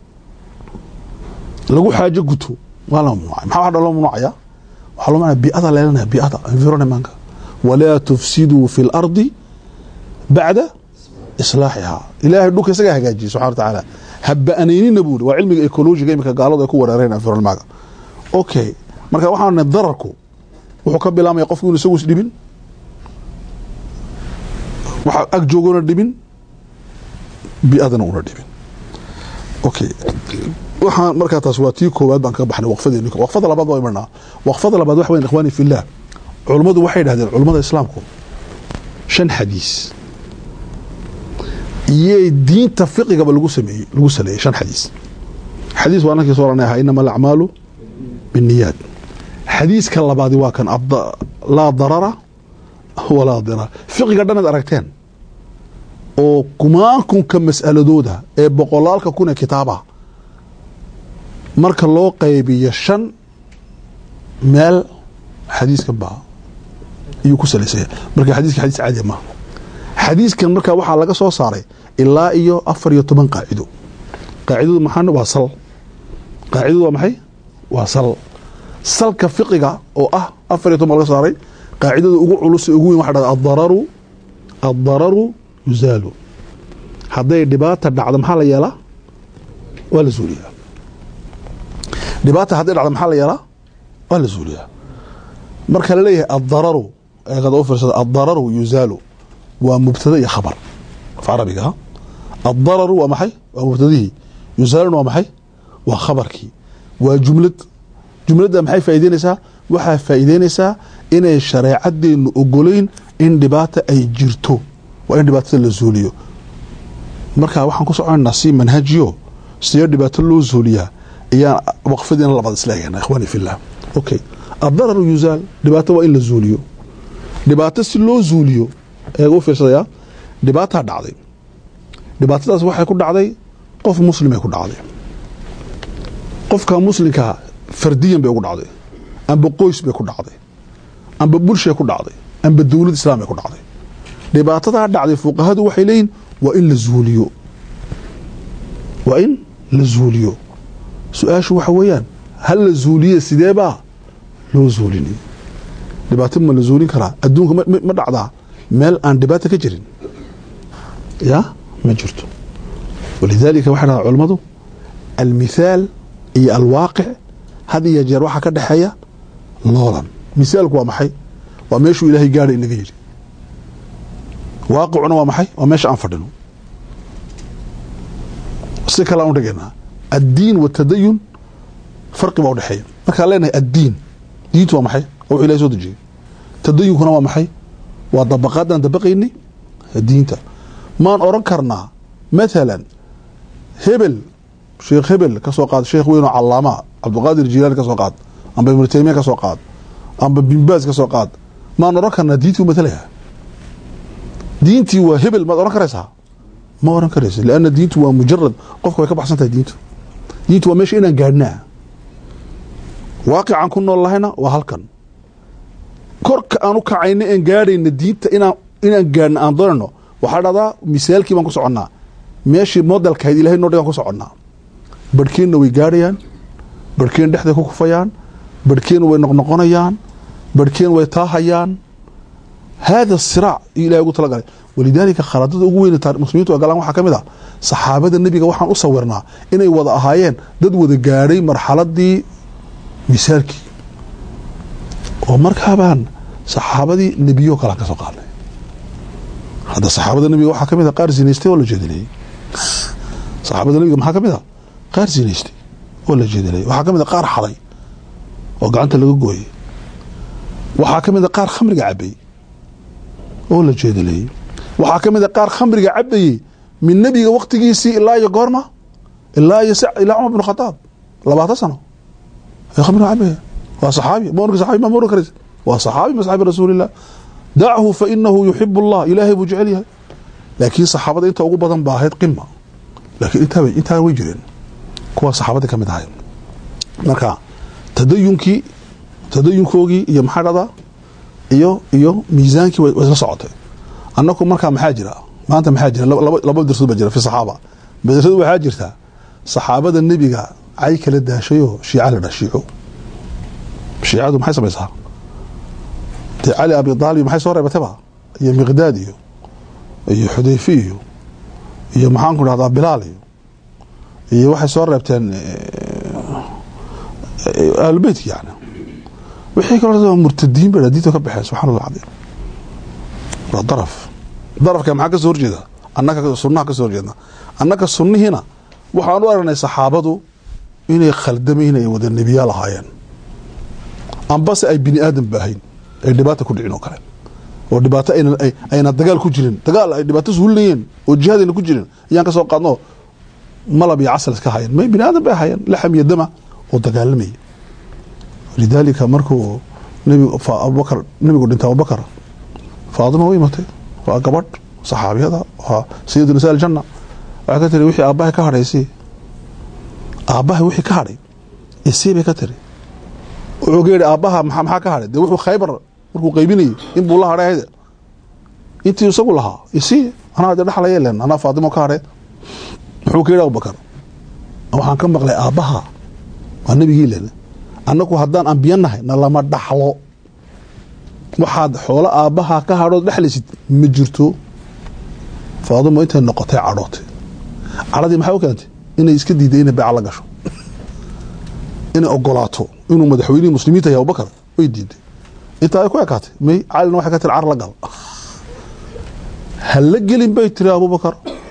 lagu xaajo guto waa la mamnuucay maxaa waxa loo mamnuucaya waxaa loo mamnuucaya bii'ada leelanaya bii'ada environmentka walaa tufsiduu fi lardi bacda islaaxihaa ilaahay dhulka isagaa hagaajiyey subxana wa tacaala haba'anaynina buuri waa cilmiga ecologiga imika gaaladu ay ku wereereen environmentka okay marka waxaan dararku wuxuu ka bilaamaya qofku inu isagu isdhibin waxa ag joogona dhibin biadana una dhibin okay waxaan markaa taas waa tii koowaad baan kaga baxnay waqfadeeni waqfada labaad waa imanaa waqfada labaad waxa weyn ikhwaani fillah culummadu waxay dhahdeen culummada islaamku shan xadiis iyo diinta fiqigaba lagu sameeyey lagu saleeyey shan xadiis xadiis waa nankii soo ranay ahaa inama alacmaalu binniyaad xadiiska labaadi waa kan laa darara walaa dirar fiqiga dhanaad aragteen oo kumaankunka mas'aladooda ee boqolaalka kun ee kitaaba marka loo qaybiyo shan meel xadiiskan baa ayuu ku salaysaya marka xadiiska xadiis caadiya maaha xadiiskan marka waxaa laga soo saaray ilaa iyo afar iyo toban qaacido qaacidadu maxaa waa sal qaacidadu waa maxay waa sal salka fiqiga oo ah afar iyo toban laga saaray qaacidada ugu culus ee ugu weyn waxa dhahda adararu addararu yuzaalu hadday dhibaata dhacdo maxaa la yeelaa waa la zuuliyaa dhibaata hadday dhacdo maxaa la yeelaa waa la zuuliyaa marka la leeyahay addararu eegada u fiirsada addararu yuzaalu waa mubtada iyo khabar af carabiga addararu waa maxay waa mubtadihii yuzaaluna waa maxay waa khabarkii waa jumlad jumladda maxay faa'ideynaysaa waxaa faa'iideynaysaa inay shareecadeennu ogolayn in dhibaata ay jirto waa in dhibaatada la zuuliyo marka waxaan ku soconaynaa si manhajiyo sidee dhibaato loo zuuliyaa ayaan waqfadiina labaad isla eegana ikhwaani fillah okay addararu yuzaal dhibaato waa in la zuuliyo dhibaato si loo zuuliyo eega u fiirsadayaa dhibaataa dhacday dhibaatadaas waxay ku dhacday qof muslimay ku dhacday qofka muslimkaa fardiyan bay ugu dhacday amba qoys bay ku dhacday amba bulshay ku dhacday amba dowlad islaam bay ku dhacday dhibaatadaa dhacday fuqahadu waxay leeyihin waa in la zuuliyo waa in la zuuliyo su-aashu waxa weeyaan hal la zuuliye sideebaa loo zuulinay dhibaato ma la zuulin karaa adduunka ma dhacdaa meel aan dhibaata ka jirin ya ma jirto walidaalika waxay dhahdaa culammadu almithaal iyo alwaaqic had iyo jeer waxaa ka dhexeeya loolan misaalku waa maxay waa meeshuu ilaahay gaadha inaga yidhi waaqicuna waa maxay waa meesha aan fadhino si kale aan udhigaynaa addiin watadayun farqi baa udhexeeya markaan leenahay addiin diintu waa maxay oo wuxuu ilahay soo dejiyey tadayunkuna waa maxay waa dabaqaadaan dabaqaynay diinta maan oran karnaa mathalan hebel sheekh hebel ka soo qaad sheekh weyn oo calaama cabdulqaadir jilaani ka soo qaad amba ibnu taymiya ka soo qaad amba binbaas ka soo qaad maan oran karnaa diintii u mathalaya diintii waa hebel maad oran karaysaa ma oran karaysa lianna diintu waa mujarad qofka way ka baxsan tahay diintu diintu waa meesha inaan gaadhnaa waaqicaan ku nool lahayna waa halkan korka aan u kacayna aan gaadhayna diinta inaan inaan gaadhna aan doonayno waxaa dhahdaa misaalkii baan ku soconnaa meeshii modelkahayd ilahay noo dhigaan ku soconnaa barhkeenna way gaadhayaan barhkeen dhexday ku kufayaan barhkeen way noqnoqonayaan barhkeen way taahayaan hada siraac iyo ilahay ugu talagalay walidaalika khaladada ugu weyn muslimiintu ay galaan waxaa ka mid ah saxaabada nebiga waxaan u sawirnaa inay wada ahaayeen dad wada gaadhay marxaladii misaalkii oo markaabaan saxaabadii nebiyo kalaan ka soo qaadnay hadda saxaabada nebiga waxaa kamid a qaar zinaystay oo la jeedaleeyey saxaabada nebiga maxaa kamid a qaar zinaystay oo la jeedaleeyey waxaa kamid a qaar xaday oo gacanta laga gooyey waxaa ka mid a qaar khamriga cabayey oo la jeedaleeyey waxaa ka mid a qaar khamriga cabayey min nebiga waktigiisii ilaa iyo goorma ilaa iyo ilaa cumar bin khadaab labaatan sano ay khamriga cabaya waa saxaabi ma oran saxaabi ma oran karaysa waa saxaabi ma saxaabi rasuulillah dachu fa inahu yuxib allah ilaahay buu jecel yahay laakiin saxaabada inta ugu badan baa ahayd qima laakiin intaa intaa way jireen kuwa saxaabadii ka mid ahay marka tadayunkii tadayunkoogii iyo maxaa dhada iyo iyo miisaankii way isla socotay annaku markaa maxaa jira maanta maxaa jira laba darsood baa jira fi saxaaba darsood waxaa jirta saxaabada nebiga cay kala daashayoo shiica la dha shiico shiicadu maxay samaysaa dee cali abi aalib maxay soo reebatayba iyo miqdaad iyo iyo xudayfi iyo iyo maxaanku dhahdaa bilaal iyo iyo waxay soo reebteen ahlubeytki yani wixii kaloo murtadiin ba diinta ka baxeen subxana allah cadiim waa daraf darafka maxaa ka soo horjeeda annaga sunnaha ka soo horjeedna annaga sunnihiina waxaan u aragnay saxaabadu inay khaldamayn ay wada nebiyaal ahaayeen ambase ay bini aadan baahayn ay dhibaata ku dhicin oo kale oo dhibaato ayna dagaal ku jirin dagaal ay dhibaato suulinayeen oo jihaad ayna ku jirin ayaan ka soo qaadno malab iyo casal iska hayan may bini aadan bay ahaayeen laxam iyo dama oo dagaalamayay lidaalika markuu nbig abubakar nebigu dhintay abubakar faadima u imatay waa gabadh saxaabiyada waa sayid nisaa aljanna waxay ka tiri wixii aabbahay ka hadhay isii aabbahay wixii ka hadhay isii bay ka tiri wuxuu ka yidhi aabbaha maxaa ka hadhay dee wuxuu khaybar markuu qaybinayay inbuu la hadhay ayde intii isagu lahaa isii anaa de dhexlaya len anaa faatimo ka hadhay muxuu ka yidhi abubakar waxaan ka maqlay aabbaha waa nebigii len annagu haddaan ambiya nahay na lama dhaxlo waxaad xoolo aabbaha ka hadhood dhexlaysid ma jirto faadimo intay noqotay cadhootay cadhadii maxay u keentay inay iska diiday inay beeca la gasho inay ogolaato inuu madaxweynihii muslimiinta yahay abubakar way diiday intaa ay ku ekaatay may calina waxay ka tiri car la gal ha la gelin bay tiri abubakar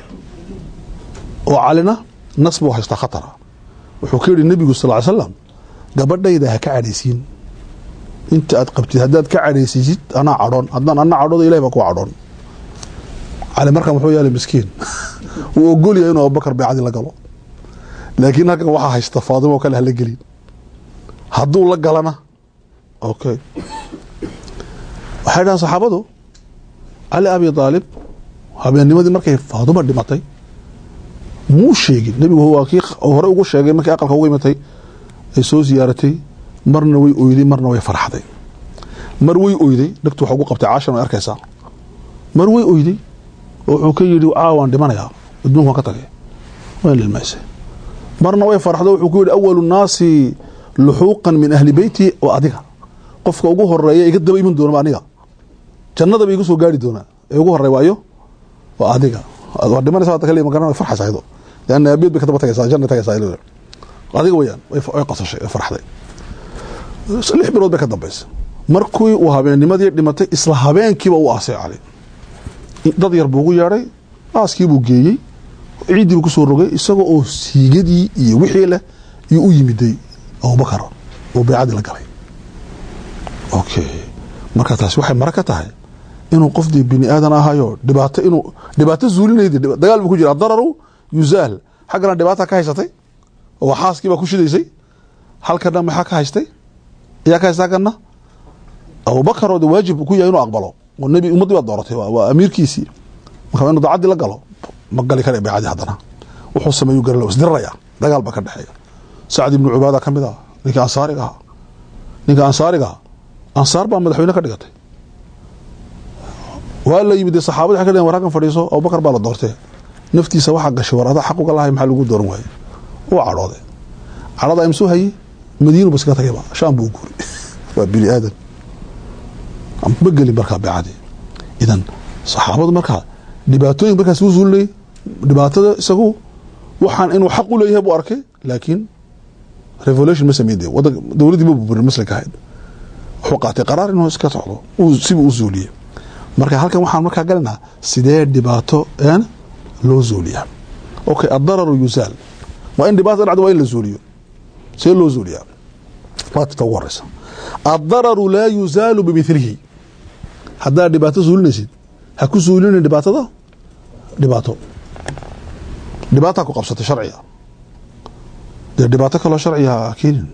oo calina nas buu haystaa khatara wuxuu ka yidhi nebigu sal ly slam gabadhayda ha ka cadhaysiin inta aad qabtid haddaad ka cadhaysiisid anaa cadhoon haddaan ana cadhoodo ilahi baa ku cadhoon cali markan wuxuu yaala miskiin wuu ogolyahay inuu abubakar beecadii la galo laakiin halkan waxaa haysta faadimo oo kale hala gelin hadduu la galana okay waxay dhahaan saxaabadu cali abi aalib habeennimadii markay faaduma dhimatay muu sheegin nebigu waa kii hore ugu sheegay markii aqalka ugu imatay ay soo ziyaaratay marna way oyday marna way farxday mar way oyday dhegtu waxa ugu qabtay caashan way arkaysaa mar way oyday oo wuxuu ka yidhi caawaan dhimanayaa adduunka waan ka tagay waan lilmaysay marna way farxdo wuxuu ku yidhi awalu nnaasi luxuuqan min ahli beyti waa adiga qofka ugu horeeya iga daba iman doonaba aniga jannadaba igu soo gaari doonaa ee ugu horey waayo waa adiga waa dhimanaysa hadda kale magaran way farxaysaa iyadoo leanna aabiyad bay ka daba tagaysaa janna tagaysaa iyadoo adiga weyaan way qasashay way farxday lix bilood bay ka dambaysay markii uu habeennimadii dhimatay isla habeenkiiba uu aasay cali dad yar buu ugu yeedhay aaskiibuu geeyey ciiddii buu kusoo rogay isagoo oo siigadii iyo wixii leh iyo u yimiday abubakar oo beecadii la galay okay marka taasi waxay mara ka tahay inuu qofdii bini aadan ahayo dhibaato inuu dhibaato zuulinaydi dagaal buu ku jira adararu yuzaal xaggana dhibaata ka haysatay oo xaaskii baa ku shidaysay halkana maxaa ka haystay ayaa ka haystaa kana abubakar oo de waajib ku yahay inuu aqbalo oo nebi ummaddii baa dooratay waa amiirkiisii marka inuu dacaddii la galo ma gali kara beecadii haddana wuxuu sameeyu garala isdiraraya dagaal baa ka dhexeeya sacd ibnu cubaada ka mid ah ninka ansaariga ahaa ninka ansaariga aha ansaar baa madaxweyne ka dhigatay waa la yimid saxaabadi waxay ka dhaheen war halkan fadhiiso abubakar baa la doortee naftiisa waxaa gashay war adaa xaq uga lahay maxaa lagu dooran waaye uu cadhooday cadhada imsuu hayey madiinu baskaga tagayba shaam buu guuri waa bini aadan ma gelin markaa beecadii idan saxaabadu markaa dhibaatooyin markaas u zuulinayay dhibaatada isagu waxaan inuu xaq u leeyahay buu arkay laakiin revolution ma sameyn de wadan dowladdii ma burburin maslinka ahayd wuxuu qaatay qaraar inuu iska socdo sibuu u zuuliyey marka halkan waxaan markaa galinaa sidee dhibaato een loo zuuliyaa okay addararu yuzaal waa in dhibaato dhacdo waa in la zuuliyo see loo zuuliyaa waa tita ugu horeysa addararu laa yuzaalu bimilihi haddaad dhibaato zuulinaysid ha ku zuulinin dhibaatada dhibaato dhibaataa ku qabsatay sharciga dee dhibaato kaloo sharciga ha keenin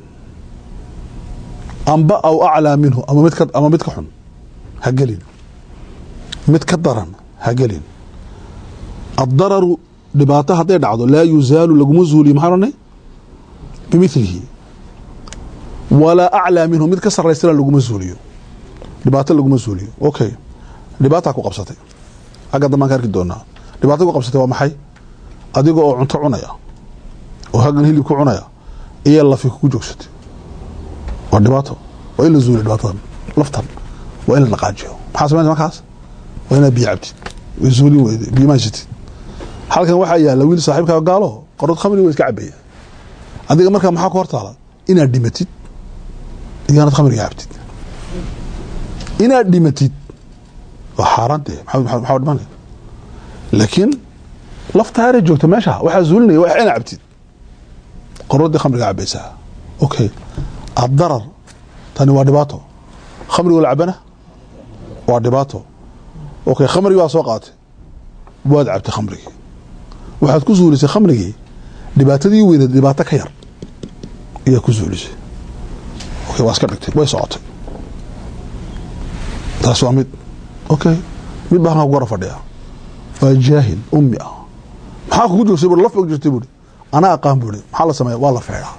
amba aw aclaa minhu ama mid ka ama mid ka xun ha gelin mid ka daran ha gelin addararu dhibaato hadday dhacdo laa yuzaalu laguma zuuliyo maxaa odhanay bimilihi walaa aclaa minhu mid ka saraysana laguma zuuliyo dhibaato laguma zuuliyo okay dhibaataa ku qabsatay agga dambaan ka arki doonaa dhibaato ku qabsatay waa maxay adiga oo cunto cunaya oo haggan hilib ku cunaya iyo lafi kugu joogsatay waa dhibaato waa in la zuuliyo dhibaatadan laftan waa in la dhaqaajiyo maxaa sameynta markaas waa inaad biyo cabtid way zuulin weyde biyo ma haysatid halkan waxaa yaalla wiil saaxiibkaa gaalo qorod khamri waa iska cabaya adiga markaa maxaa ku hortaala inaad dhimatid iyo inaad khamriga cabtid inaad dhimatid waa xaaraantee maxaa dhimanaya laakiin laftaare joogto meesha waxaa zuulinaya waa ina cabtid qoradii khamriga cabaysaa okay addarar tani waa dhibaato khamrigo la cabana waa dhibaato okay khamrigi waa soo qaatay waad cabtay khamrigii waxaad ku zuulisay khamrigii dhibaatadii weyneed dhibaato ka yar ayaa ku zuulisay okay waa iska dhigtay way socotay taas waa mid okay mid baa halkaa ku gara fadhiya waa jaahil ummi ah maxaa kugu joogsay bui laf og jirtay buuri anaa aqaan buuri maxaa la sameeya waa la feedhaa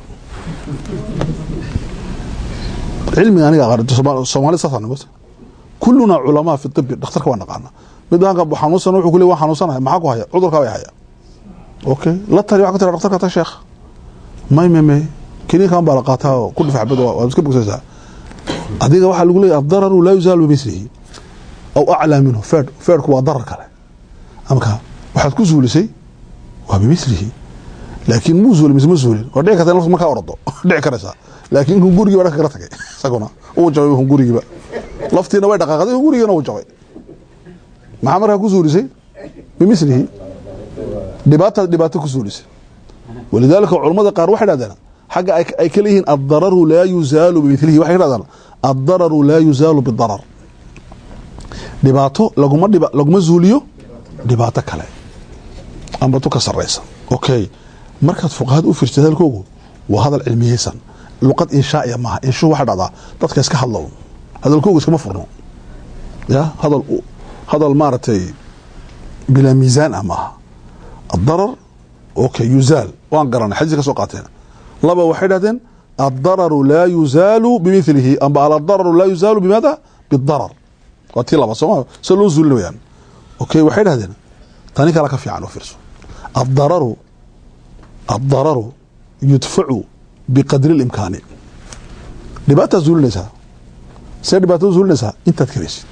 cilmiga aniga aqaan soomaali saasa nimata kulluna culamaa fi tibi dhakhtarka waa naqaana mid baa halka xanuunsan wuxuu ku le waan xanuunsanahay maxaa ku haya cudurkaa way haya okay la tali waa ka tira dhakhtarka ta sheekh may may may kiniinkan baa la qaataa oo ku dhifac bad waad iska bogsaysaa adiga waxaa lagu leeyahy addararu laa yuzaalu bimithlihi aw aclaa minhu feed feedhku waa darar kale amka waxaad ku zuulisay waa bimithlihi laakiin muu zuulin mise ma zuulin waa dhici karta in laftu markaa ordo dhici karaysaa laakiin kun gurigiiba dhanka kala tagay isaguna uu jabay kun gurigiiba laftiina way dhaqaaqday kun gurigiina uu jabay maxaa markaa ku zuulisay bimithlihi dhibaataad dhibaato ku zuulisay walidaalika culammada qaar waxay dhahdeen xagga ay ka leeyihiin addararu laa yuzaalu bimilihi waxay ka dhahdaan addararu laa yuzaalu bidarar dhibaato laguma dhib laguma zuuliyo dhibaato kale amba tu ka saraysa okay markaad fuqahada u fiirtid hadalkoogu waa hadal cilmiyeysan luqad inshaaiya maaha inshu waxa dhacdaa dadka iska hadlow hadalkoogu iskama furno ya hadal hadal maaragtay bilaa miisaan ah maaha addarar okay yuzaal waan garanay xadiis ka soo qaateen laba waxay dhahdeen addararu laa yuzaalu bimilihi amba aladararu laa yuzaalu bimaada bidarar waa tii laba sooma se loo zuulin wayaan okay waxay dhahdeen tani kale ka fiican oo fiirso addararu addararu yudfacu biqadri اlimkaani dhibaataad zuulinaysaa see dhibaatada zuulinaysaa intaad karaysid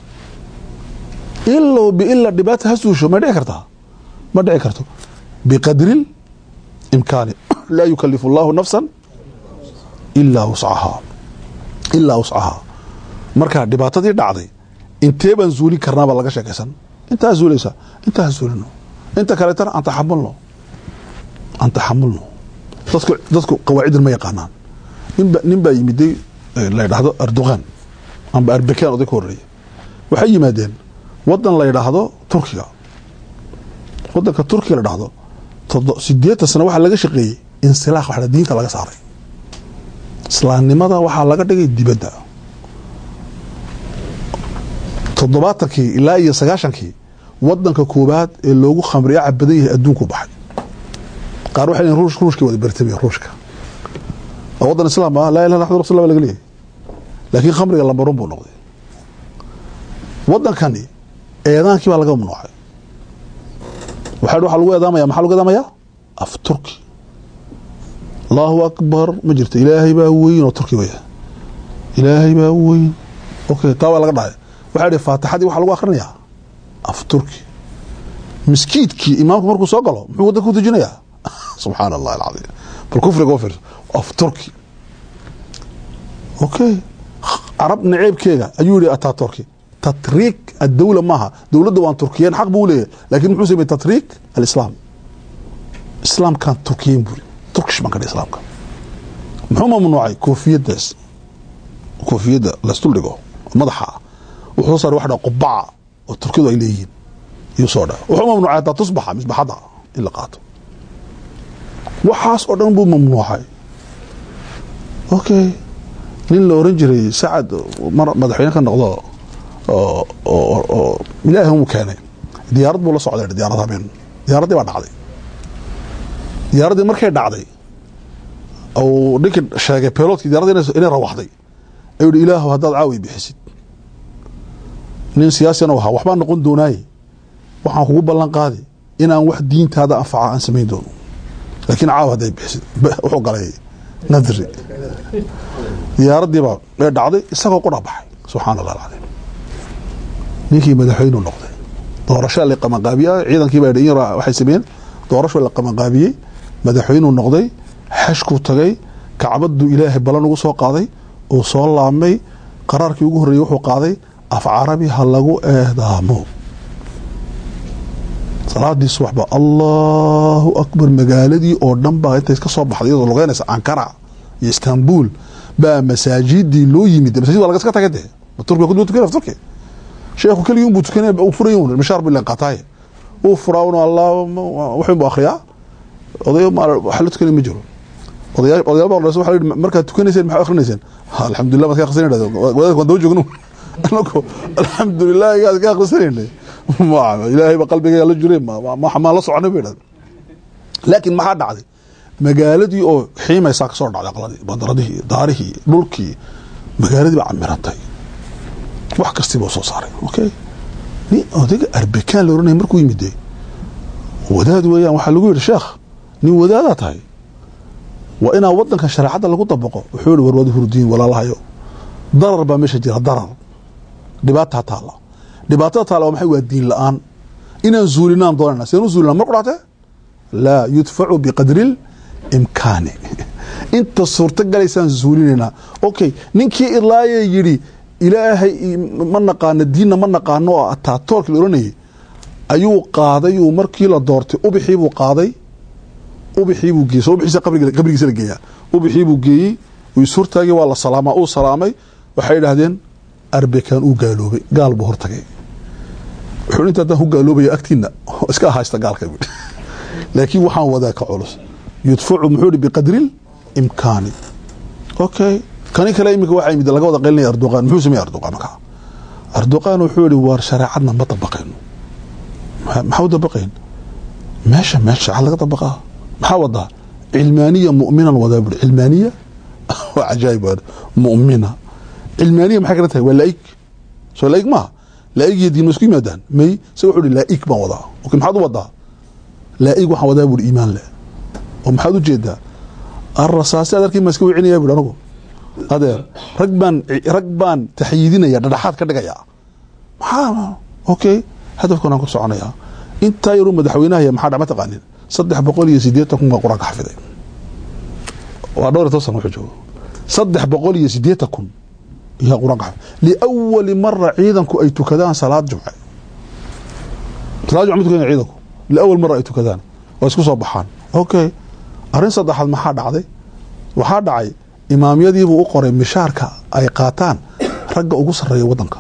ilow biila dhibaata ha suusho ma dhici kartaa ma dhici karto biqadri imkaani laa yukalifu اllahu nafsa ilaa wuscahaa ilaa wuscahaa marka dhibaatadii dhacday intee baan zuulin karnaabaa laga sheekaysan intaa zuulaysaa intaa ha zuulino inta kaleetana aan taxamulno aan taxamulno dadku dadku qawaacidin ma yaqaanaan ninba nin baa yimiday la ydhaahdo erdogan amba arbekan oday ka horeeya waxay yimaadeen wadan la ydhaahdo turkiga wadanka turkiga la dhahdo sideetan sano waxaa laga shaqeeyey insilaax wa diinta laga saaray islaamnimada waxaa laga dhigay dibadda toddobaatankii ilaa iyo sagaashankii wadanka koobaad ee loogu khamriya cabadan yahay adduunku baxay qaar waxay leeyihin ruush ruushka wada bertamaya ruushka waa wadan islaam ah laa ilaha illa rasul laga leeyahay laakiin khamriga lambarun buu noqday wadankani eedaankii baa laga mamnuucay waxaa waxaa lagu eedaamaya maxaa lagu eedaamaya af turki allahu akbar ma jirto ilaahay baa weyn oo turki baya ilaahay baa weyn okay taa waa laga dhahay waxaa idhi faatixadii waxaa lagu akhrinayaa af turki miskiidkii imaamku markuu soo galo muxuu waddanka ku tujinayaa subxaana allahi alcadiim bal kufriga u fiirso af turki okay carab naceebkeega ayuu yihi ataturki tatriik addawla maaha dowladda waan turkiyeen xaq buu leeyahay lakin muxuu sameyey tatriik alislaam islaamkaan turkiyen buri turkish baan ka dhihi islaamka muxuu mamnuucay koofiyadaas koofiyadda laisdul dhigo madaxa wuxuu soo saaray wax dha qubaca oo turkidu ay leeyihiin iyuu soo dha wuxuu mamnuucay hataa tusbaxa misbaxadda in la qaato waxaas oo dhan buu mamnuucay okay nin la oran jiray sacad mar madaxweyne ka noqdo oo ilaahi mu keenay diyaarad buu la socday diyaarad habeen diyaaraddii baa dhacday diyaaraddii markay dhacday u ninkii sheegay belotkii diyaradi inay rawaxday ayuu hi ilaahu haddaad caawi bixisid nin siyaasina ahaa waxbaa noqon doonaaye waxaan kugu ballan qaadi inaan wax diintaada anfaca aan samayn doono laakiin caaw hadday bixisid wuxuu galay nadri diyaaraddiibaa ee dhacday isagoo qura baxay subxaana allah alcadiim ninkii madaxweyneu noqday doorasho la qabanqaabiya ciidankiiba waxay sameeyeen doorasho la qabanqaabiyey madaxweynuu noqday xashkuu tagay kacbaduu ilaahay balan ugu soo qaaday uu soo laabmay qaraarkii ugu horreeyey wuxuu qaaday af carabi ha lagu eedaamo salaadii subaxba allahu akbar magaaladii oo dhan baa intay ka soo baxday iyadoo lugeynaysa ankara iyo istanbul baa masaajidii loo yimid masajid waa laga iska tagay dee turkiga ku tukanay turki sheekhu keligii unbuu tukanay uu furay un mishaar buu leen qaataaye uu furaa un allah wuxuu buu akhriyaa odayo wax la tukanay ma jiro odayaal odayaal baa waxa la yidhi markaad tukanayseen maxaa akhrinayseen alxamdulillah maad ka akhrisan idhahdo wadaadka waan daba joogno anagu alxamdulillah gaad ka akhrisanaynay ilaahay ba qalbigayga la jiray maan la soconay ba idhahdo laakiin maxaa dhacday magaaladii oo xiimaysaa ka soo dhacday aqladii bandaradihii daarihii dhulkii magaaladii baa camirantay wax kastiiba soo saaray okay nin odayga arbekaan la oranaya markuu yimid wadaad weeyaan waxaa lagu yidhi sheekh nin wadaadaa tahay waa inaa wadankan shareecadda lagu dabaqo wuxuu yihi warwaad hurdiin walaalahayo darar baa meesha jira darar dhibaataa taalla dhibaatada taalla waa maxay waa diin la-aan inaan zuulinaan doonayna sidaan u zuulinaa mar qudhaatee laa yudfacu biqadri imkaani inta suurto galaysaan zuulinaynaa okay ninkii ilaayee yidhi ilaahay ma naqaano diinna ma naqaano oo ataatoorki la oranayay ayuu qaaday uu markii la doortay ubixii buu qaaday ubixii buu geeyey so ubixiisa qabrigiisa la geeyaa ubixii buu geeyey uu ishortaagay waa la salaamaa uu salaamay waxay idhaahdeen arbekaan uu gaaloobay gaal buu hortagay wuxuu inta haddaan ku gaaloobaya agtiina iska haysta gaalka buhi laakiin waxaan wadaa ka culus yudfacu muxuu hi biqadri imkaani okay kani kale iminka waxaa yimid laga wada qaylinaya arduqaan muxuu sameeyey arduqaan markaa arduqaan wuxuu yihi waar shareecadna ma dabaqayno maxaa u dabaqayn meesha meesha shareecad laga dabaqaa maxaa wadaa cilmaaniya mu'minan wadaa buhi cilmaaniya waa cajaayib mu'mina cilmaaniya maxay kala tahay waa laa'ig soo laa'ig maaha laa'ig iyo diin ma isku yimaadaan may se wuxuu hi laa'ig baan wadaa okay maxaad u wadaa laa'ig waxaan wadaa buhi iimaan leh oo maxaad u jeedaa arrasaasi ad arkin baan iska wicinaya buhi anagu adeer rag baan rag baan taxyiidinaya dhadhaxaad ka dhigaya maxaa okay hadafkan aan ku soconaya intaa yaruu madaxweynahaya maxaa dha ma taqaanin saddex boqol iyo sideetan kun baa qur-aanka xafiday waa dhowr iyo toban sana wuxuu joogo saddex boqol iyo sideetan kun yaa qur-aanka xafiday liawali mara ciidanku ay tukadaan salaad jumce salaad jumce ma tukanaya ciidanku liawal mara ay tukadaan waa isku soo baxaan okay arrin saddexaad maxaa dhacday waxaa dhacay imaamyadiibuu u qoray mishaarka ay qaataan ragga ugu sarreeya wadanka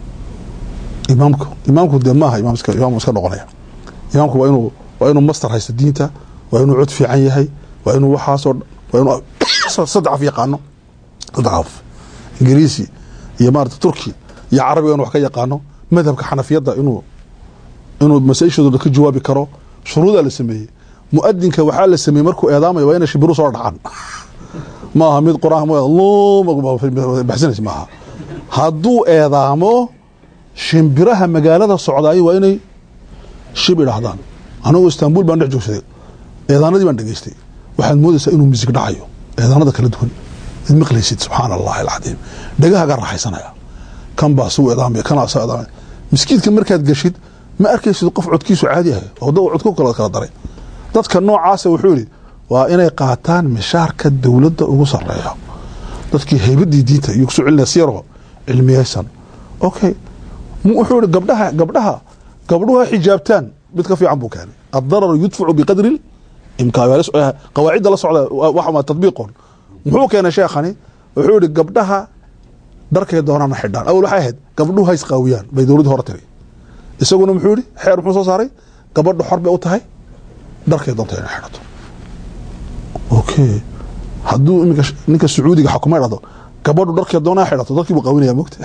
imaamku imaamku dee maaha imaam iska noqonaya imaamku waa inuu waa inuu master haysto diinta waa inuu cod fiican yahay waa inuu waxaasoo waa inuu saddex af yaqaano saddex af ingiriisi iyo maarata turki iyo carabiga inu wax ka yaqaano madhabka xanafiyadda inuu inuu masaa-ishooda ka jawaabi karo shuruudaa la sameeyey muadinka waxaa la sameeyey markuu eedaamayo waa inay shibiru soo dhacaan maaha mid qur-aanbaxsanays maaha hadduu eedaamo shimbiraha magaalada socdaay waa inay shib idhaahdaan anagoo istanbul baan dhex joogsaday eedaanadii baan dhegeystay waxaad moodaysaa inuu misig dhacayo eedaanada kala duwan ad maqlaysid subxaana allahi alcadiim dhagaha ga raaxaysanaya kan baa suu edaamaya kanaa saa edaamaya miskiidka markaad geshid ma arkaysid qof codkiisu caadi yahay oo dad codku kala kala daray dadka noocaasa wuxuu yidhi waa inay qaataan mishaarka dowladda ugu sareeya dadkii haybadii diinta iyo kusoo celinaya siyarho cilmiyaysan okay wuxuu yihi gabdhaha gabdhaha gabdhuha xijaabtaan mid ka fiican buu keenay addararu yudfacu biqadri imkaan qawaacidda la socda waxa tadbiiqon muxuu keenay sheekhani wuxuu yihi gabdhaha dharkay doonaan ma xidhaan awal waxay ahayd gabdhuhu ha isqaawiyaan bay dowladda hore tiri isaguna muxuu yihi xeer muxuu soo saaray gabadhu xor bay u tahay dharkay doonta inay xidhato okay hadduu iminka ninka sacuudiga xakuma dhado gabadhu dharkee doonaa xidhato dadkii buu qawinaya mogta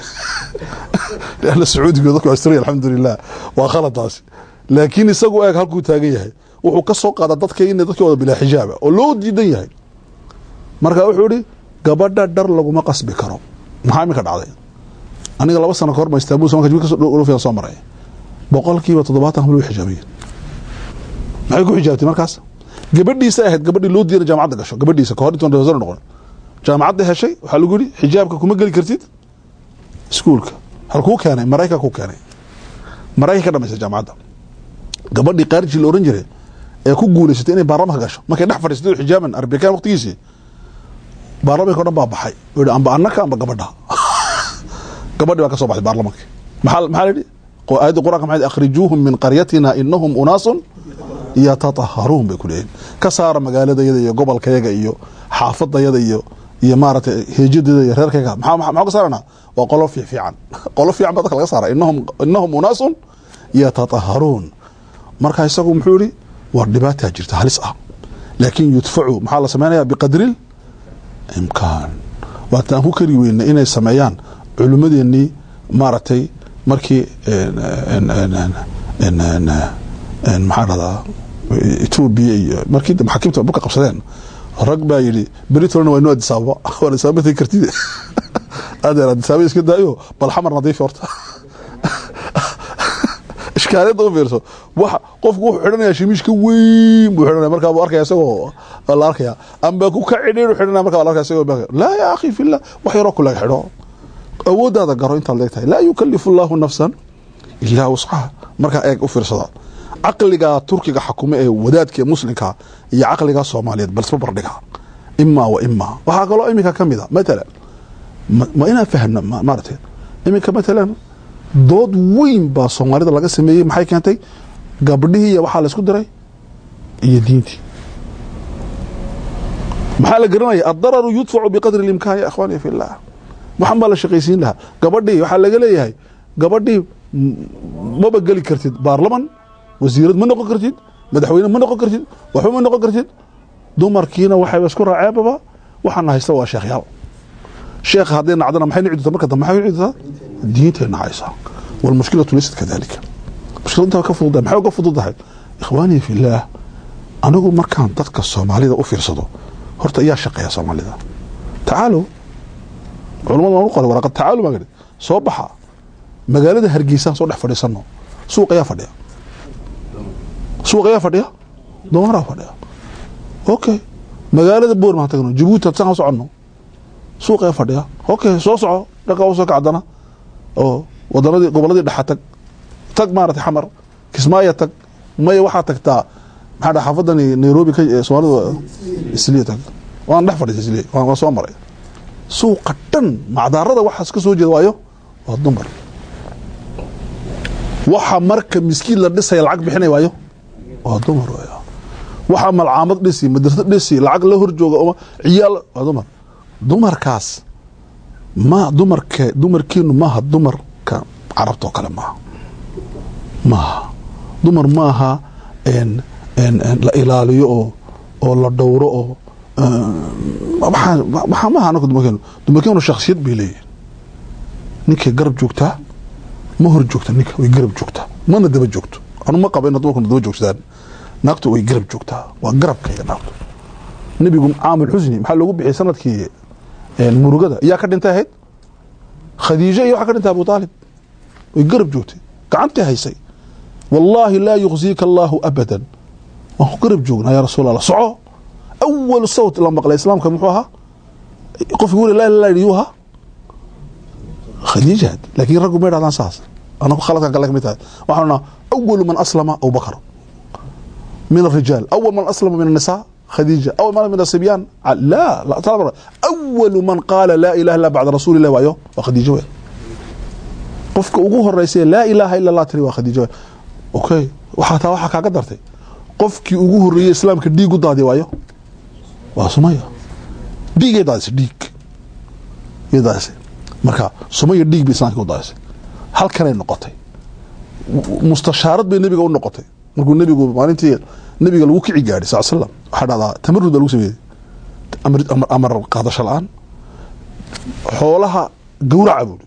lanna sacuudiga dadku astray alxamdulilah waa khaladaasi laakiin isagu eeg halkuu taagan yahay wuxuu ka soo qaadaa dadka ina dadkii wada bilaa xijaaba oo loo diidan yahay marka wuxuu ihi gabadha dhar laguma qasbi karo maxaa iminka dhacday aniga laba sano kahor ma istanbul somalka soo maray boqolkiiba toddobaatan habl way xijaabayeen maxay ku xijaabtay markaas gabadhiisa ahayd gabadhii loo diiday jaamacadda gasho gabadhiisa kahor intuan reer noqon jaamacadda heshay waxaa lagu yihi xijaabka kuma geli kartid iskuulka halkuu keenay maraykan ku keenay maraykan ka dhamaysay jaamacadda gabadhii qaariji la oran jiray ee ku guulaysatay inay baarlamanka gasho markay dhex fadhiisatay xijaaban arbekan waqtigiisii baarlamanka o dhan baa baxay u amba annaka amba gabadha gabadhi baa ka soo baxday baarlamanka maxaa maxaa la yidhi aayadda qur'anka maxay akhrijuuhum min qaryatina inahum unaasun yatataharuun bay ku leeyihin ka saara magaaladayada iyo gobolkayaga iyo xaafadayada iyo iyo maaragtay heejadeeda iyo reerkayga maxaa maxaa ka saarana waa qolo fiic fiican qolo fiican baa dadka laga saara inahum inahum unaasun yatataharuun marka isagu muxuu yihi war dhibaataa jirta halis ah laakiin yudfacu maxaa la sameynaya biqadri imkaan waata aan ku kari weyna inay sameeyaan culimmadeenii maaragtay markii maxaa dhahdaa etoobiya iyo markii maxaakiimta buka qabsadeen rag baa yidhi beritorna waa inoo adisaababa waa adisaaba tegi kartid adeer adisaaba iska daayo bal xamar nadiifi horta ishkaaliyadda u fiirso waxa qofku wuxuu xidhanaya shimiish ka weyn buu xidhanaya markaa buu arkaya isagoo la arkaya amba ku ka cidhiidhu xidhanaya markaa la arkaya isagoo laa ya akhi fillah wax yaroo kulaga xidho awooddaada garo intaad leegtahay laa yukalifu allahu nafsan ilaa wuscaha markaa eeg u fiirsada caqliga turkiga xakume ee wadaadka ee muslimka iyo caqliga soomaaliyeed balsba bardhiga imaa wa imaa waxaa kaloo iminka ka mida matalan ma inaan fahno maaragtay iminka matalan dood weyn baa soomaalida laga sameeyey maxay keentay gabdhihii iyo waxaa la isku diray iyo diintii maxaa la garanaya addararu yudfacu biqadri اlimkaan ya ikhwani fi llah waxan baa la shaqaysiin lahaa gabadhii waxaa laga leeyahay gabadhii maba geli kartid baarlaman wasiirad ma noqon kartid madaxweyne ma noqon kartid waxba ma noqon kartid dumarkiina waxayba isku raaceebaba waxaana haysta waa sheekhyaal sheekha hadday nacdana maxay nici doontaa marka dambe maxay nici doontaa diintay nacaysaa walmushkilatu laysat kadalika mushkilad intaa ka fududahay maxay uga fududahay ikhwaanii fillaah anigu markaan dadka soomaalida u fiirsado horta iyaa shaqeeya soomaalida tacaalow culamada waan u qoray waraqad tacaalu baan idhi soo baxa magaalada hargeysaan soo dhex fadhiisano suuq ayaa fadhiya suuq ayaa fadhiya doomaraa fadhiya okay magaalada boor maan tagno jabuuti hadsaan u soconno suuq ayaa fadhiya okay soo soco dhankaa usoo kacdana oo wadanadii goboladii dhexa tag tag maaragtay xamar kismaayo tag maya waxaa tagtaa maxaa dha xaafadani nairobi ka soomaalida isliya tag waan dhex fadhiisa isliya waan soo maray suuqa dhan macdaarada waxaas ka soo jeeda waayo waa dumar waxa marka miskiin la dhisaya lacag bixinay waayo waa dumar waay waxa malcaamad dhisi madrasad dhisi lacag la horjooga oo ciyaal waa dumar dumarkaas ma dumarke dumarkeenu maaha dumarka carabta oo kale maaha maaha dumar maaha la ilaaliyo oo oo la dhowro oo waxaa maaha anaka dumarkeenu dumarkeenu shaksiyad bay leeyihin ninkay garab joogtaa ma hor joogta ninka way garab joogtaa mana daba joogto anu ma qaba ina dumarkuna daba joogsadaan naagtu way garab joogtaa waa garabkayga naagtu nebigu caamil xusni maxaa loogu bixiyay sanadkii murugada iyaa ka dhintay ahayd khadiijo iyo waxaa ka dhintay abu aalib way garab joogtay gacantii haysay wallaahi laa yukhziika allaahu abadan waan ku garab joognaa yaa rasuul allah soco awal sawt la maqlay islaamka muxuu ahaa qofki weli laa ilaa yuu ahaa khadiija laakiin raggu ma yidhahdaan saas anagu khaladkan kale kamid tahay waxaan naa awalu man aslama abubakar من الرجال أول من أسلم من النساء خديجة أول من من الصبيان لا لا طبعا أول من قال لا إله إلا بعد رسول الله وأيوه وخديجة وين قفك أقوه الرئيسية لا إله إلا الله تري وخديجة وين أوكي وحتى وحكا قدرتي قفك أقوه الرئيسية إسلام كدي قد هذه وأيوه وسمية ديك يداس ديك يداس مركا سمية ديك بإسلام كداس هل كان النقطة مستشارات بين النبي والنقطة markuu nebigu maalintii nebiga lagu kici gaadhay sal slam waxaa dhahdaa tamarud baa lagu sameeyey amar qaadasho la-aan xoolaha gawraca buuri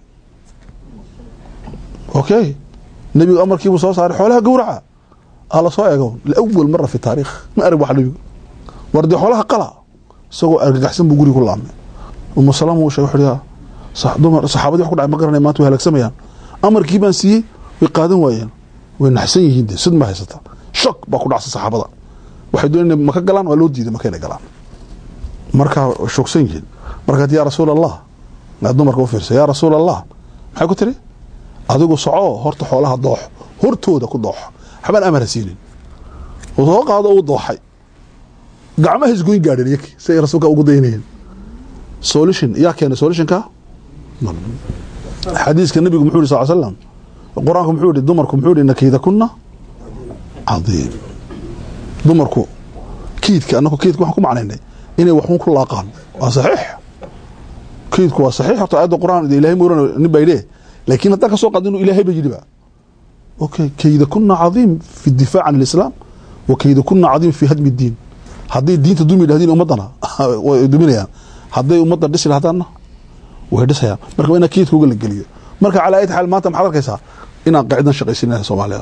okay nebigu amarkiibuu soo saaray xoolaha gawraca aa la soo eego liawal mara fi taariikh ma arag wax nebigu war dee xoolaha qala isagoo argagaxsan buu guriga ku laamay umu salaam uu sheegay wuxuu dumar saxaabadii wax ku dhacay ma garanay maanta way halaagsamayaan amarkii baan siiyey way qaadan waayeen way naxsan yihiin de sid ma haysata shok baa ku dhacsan saxaabada waxay doonayeen maka galaan waa loo diiday maka inay galaan marka shogsan yihiin markaad yaa rasuul allah aad dumarka u fiirsa yaa rasuul allah maxay ku tiri adigu soco horta xoolaha doox hortooda ku doox waxbaan amara siinin oo soo qaado uu dooxay gacmaha isgoyn gaadheen iyaki si ay rasuulka ugu daynayeen solution yaa keenay solutionka xadiiska nabigu muxuu yiri sal slam qur-aanku muxuu yihi dumarku muxuu yihi nakiida kuna cadiim dumarku kiidka anaku kiidka waxaan ku macnaynay inay waxun ku laaqaan waa saxiix kiidku waa saxiix horta aayadda qur-aan ilahay mooran nin baa yidhi laakiin haddaan ka soo qaadin inuu ilaahay ba yidhi ba okay kayda kuna cadiim fi difaac can alislaam wa kayda kuna cadiim fi hadmi diin hadday diinta dumi yidhahdeen ummaddana way duminayaan hadday ummadda dhisi lahdaanna way dhisayaan marka waa inaa kiidka uga la geliyo marka calaa ayati xaal maanta maxaad arkaysaa inaan qaacidan shaqaysinaya soomaalida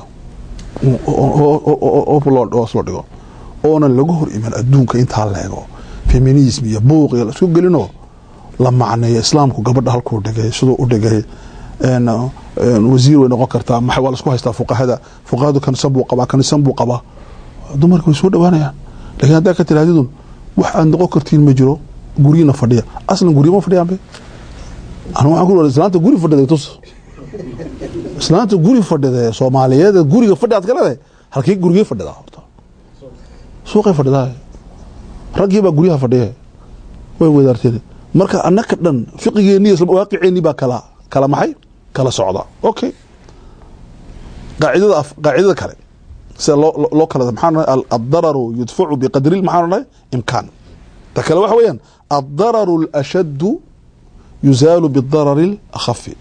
hoos loo dhigo oonan lagu hor iman adduunka intaa la ego feminism iyo buuq iyo laisku gelino la macneeyo islaamku gabadha halkuu dhigay siduu u dhigay wasiir way noqon kartaa ma waa laisku haystaa fuqahada fuqahadu kanisan buu qabaa kanisan buu qabaa dumarka way soo dhawaanayaan lakiin haddaa ka tirahdidun wax aad noqon kartiin ma jiro guryina fadhiya aslan guryo ma fadhiyaan be anu waxaan ku islaanta guri fadhida tus islaanta guri fadhida soomaaliyeed guriga fadhi aad ka leedahay halkii gurigee fadhidaa horta suuqay fadhidaa raggii baa guryaha fadhiya way wadaarteen marka annaka dhan fiqigeeni isla waaqiceenni baa kala kala maxay kala socda okay qaacidada qaacidada kale sida loo loo kala maxaan nahay addararu yudfacu biqadri maxaan nahay imkaan ta kale waxa weeyaan addararu alashaddu yuzaalu bidarari alakhafi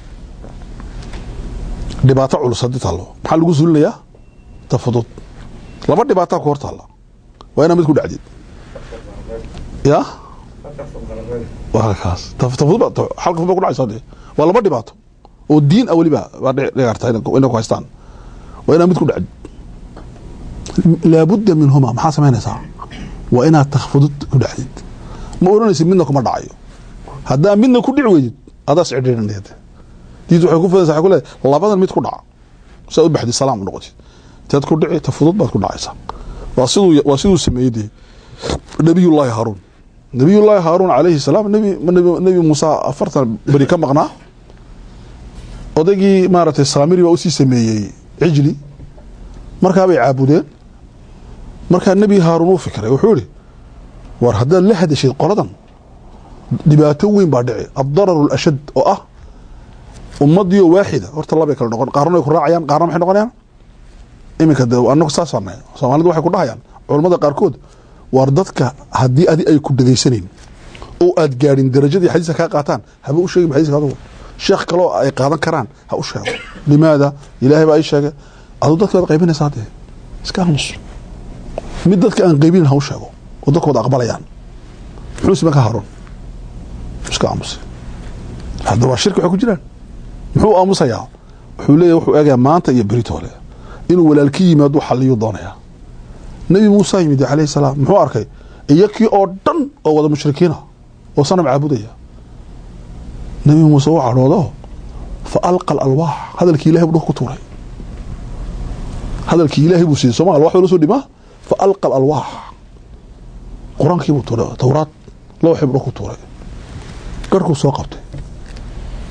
dhibaato culus haddii taallo maxaa lagu suulinayaa ta fudud laba dhibaataa ku hor taalla waa inaa mid ku dhacdid ya waa kaas ta fudud halka fudud ba ku dhacaysa dee waa laba dhibaato oo diin ah weliba baa dhici karta inay ku haystaan waa inaa mid ku dhacdid laabudda minhuma maxaa samaynaysaa waa inaad ta fudud ku dhacdid ma oranaysid midna kuma dhacayo haddaa midna ku dhici weydid adaas cidhiirinayad diintu waxay ku fidaysa waxay ku leedahay labadan mid ku dhaca saa u baxdid salaam u noqotid teed ku dhici ta fudud baad ku dhacaysaa waa siduu waa siduu sameeyey dee nabiyullaahi haaruun nabiyullaahi haaruun calayhi salaam nabi nabi muuse afartan beri ka maqnaa odaygii maaragtay saamiri baa usii sameeyey cijli markaa bay caabudeen markaa nebi haaruun uu fikiray wuxuu yihi war haddaad la hadashid qoladan dhibaato weyn baa dhici addararu alashad oo ah ummadiio waaxida horta labay kala noqon qaarna way ku raacayaan qaarna maxay noqonayaan iminka de anagu saasana soomaalidu waxay ku dhahayaan culammada qaarkood waar dadka haddii adi ay ku dhegaysanayn oo aad gaadhin darajadii xadiiska kaa qaataan haba u sheegin xadiiska adugu sheekh kaloo ay qaadan karaan ha u sheego limaada ilaahay baa ii sheegay aduu dadka waad qaybinaysaa dee iska aamus mid dadka aan qaybinin ha u sheego oo dadka wada aqbalayaan muxuu siman ka haroon iska aamusay hadda waa shirki waxay ku jiraan muxuu aamusayaa wuxuu leeyahy wuxuu eegayaa maanta iyo beritoole inuu walaalki yimaado xalliyuu doonayaa nebi muuse yimid calayhi salaam muxuu arkay iyakii oo dhan oo wada mushrikiina oo sanam caabudaya nebi muuse u cadhoodo fa alqa alalwaax hadalkii ilahay buu dhulka ku tuuray hadalkii ilaahay buu siiyey soma alwax baa la soo dhimaa fa alqa alalwaax qur-aankii buu tuuray towraad lawxii buu dhulka ku tuuray garhkuu soo qabtay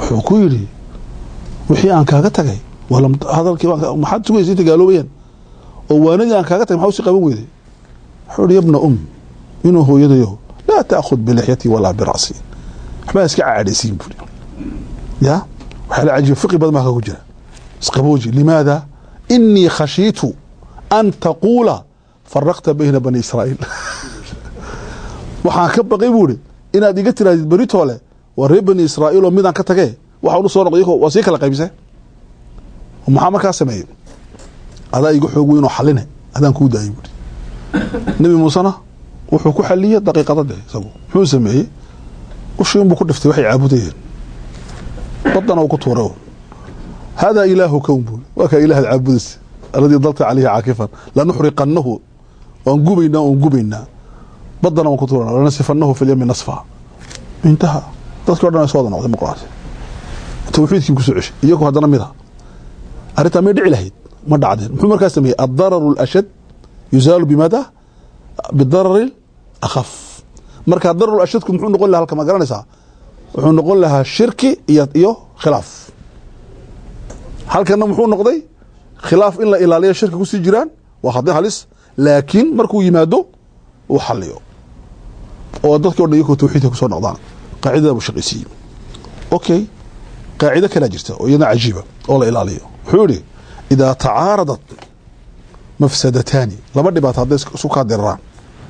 wuxuu ku yidhi wixii aan kaaga tagay hadalkii maxaad sugaysa inta gaaloobayaan oo waanadii aan kaaga tagay maxaa usii qaban weyday wuxuu yihi yabna um inuu hooyadayo laa taakhud bilixyatii walaa bira'si waxbaa iska caadhaysiin buuri ya waxaa la cajiba fiqi badan baa kagu jira isqabooji limaada inii khashiitu an taquula faraqta bayna bani israa'iil waxaan ka baqay buu ihi inaad iga tirahdid beritoole waa reer bani israa'iil oo midaan ka tagee waxaan u soo noqday waa sii kala qaybise maxaa markaa sameeyey adaa iga xoog weynoo xaline adaan kuu daayay buuri nebi muusena wuxuu ku xaliyey daqiiqada de isagu muxuu sameeyey ushii unbuu ku dhiftay waxay caabudayeen badana uu ku tuuray haadaa ilaahu kown buuri waa kaa ilaahad caabudaysa aladii dalta caleyhi caakifan lanuxriqannahu waan gubaynaa waan gubaynaa badana waan ku tuurana lanasifanahu fi lyami nasfa intaha dadkii o dhan ay soo wada noqday muqraati tawxiidkii kusoo ceshay iyagoo haddana mid a arrintaa may dhici lahayd ma dhacdeen muxuu markaa sameeyey addararu alashad yuzaalu bimaada bidarari akhaf markaa dararu ashadku muxuu noqon laha halka ma garanaysaa wuxuu noqon lahaa shirki iyo iyo khilaaf halkana muxuu noqday khilaaf in la ilaaliyo shirki kusii jiraan waa khadi halis laakiin markuu yimaado uu xaliyo oo dadkii o dhan iyakoo tawxiidka kusoo noqdaan qaacidada buu shaqaysiiyey okay qaacido kalaa jirta oo iyadna cajiiba oo la ilaaliyo wuxuu yihi idaa tacaaradat mafsadataani laba dhibaato hadday isu kaa diraraan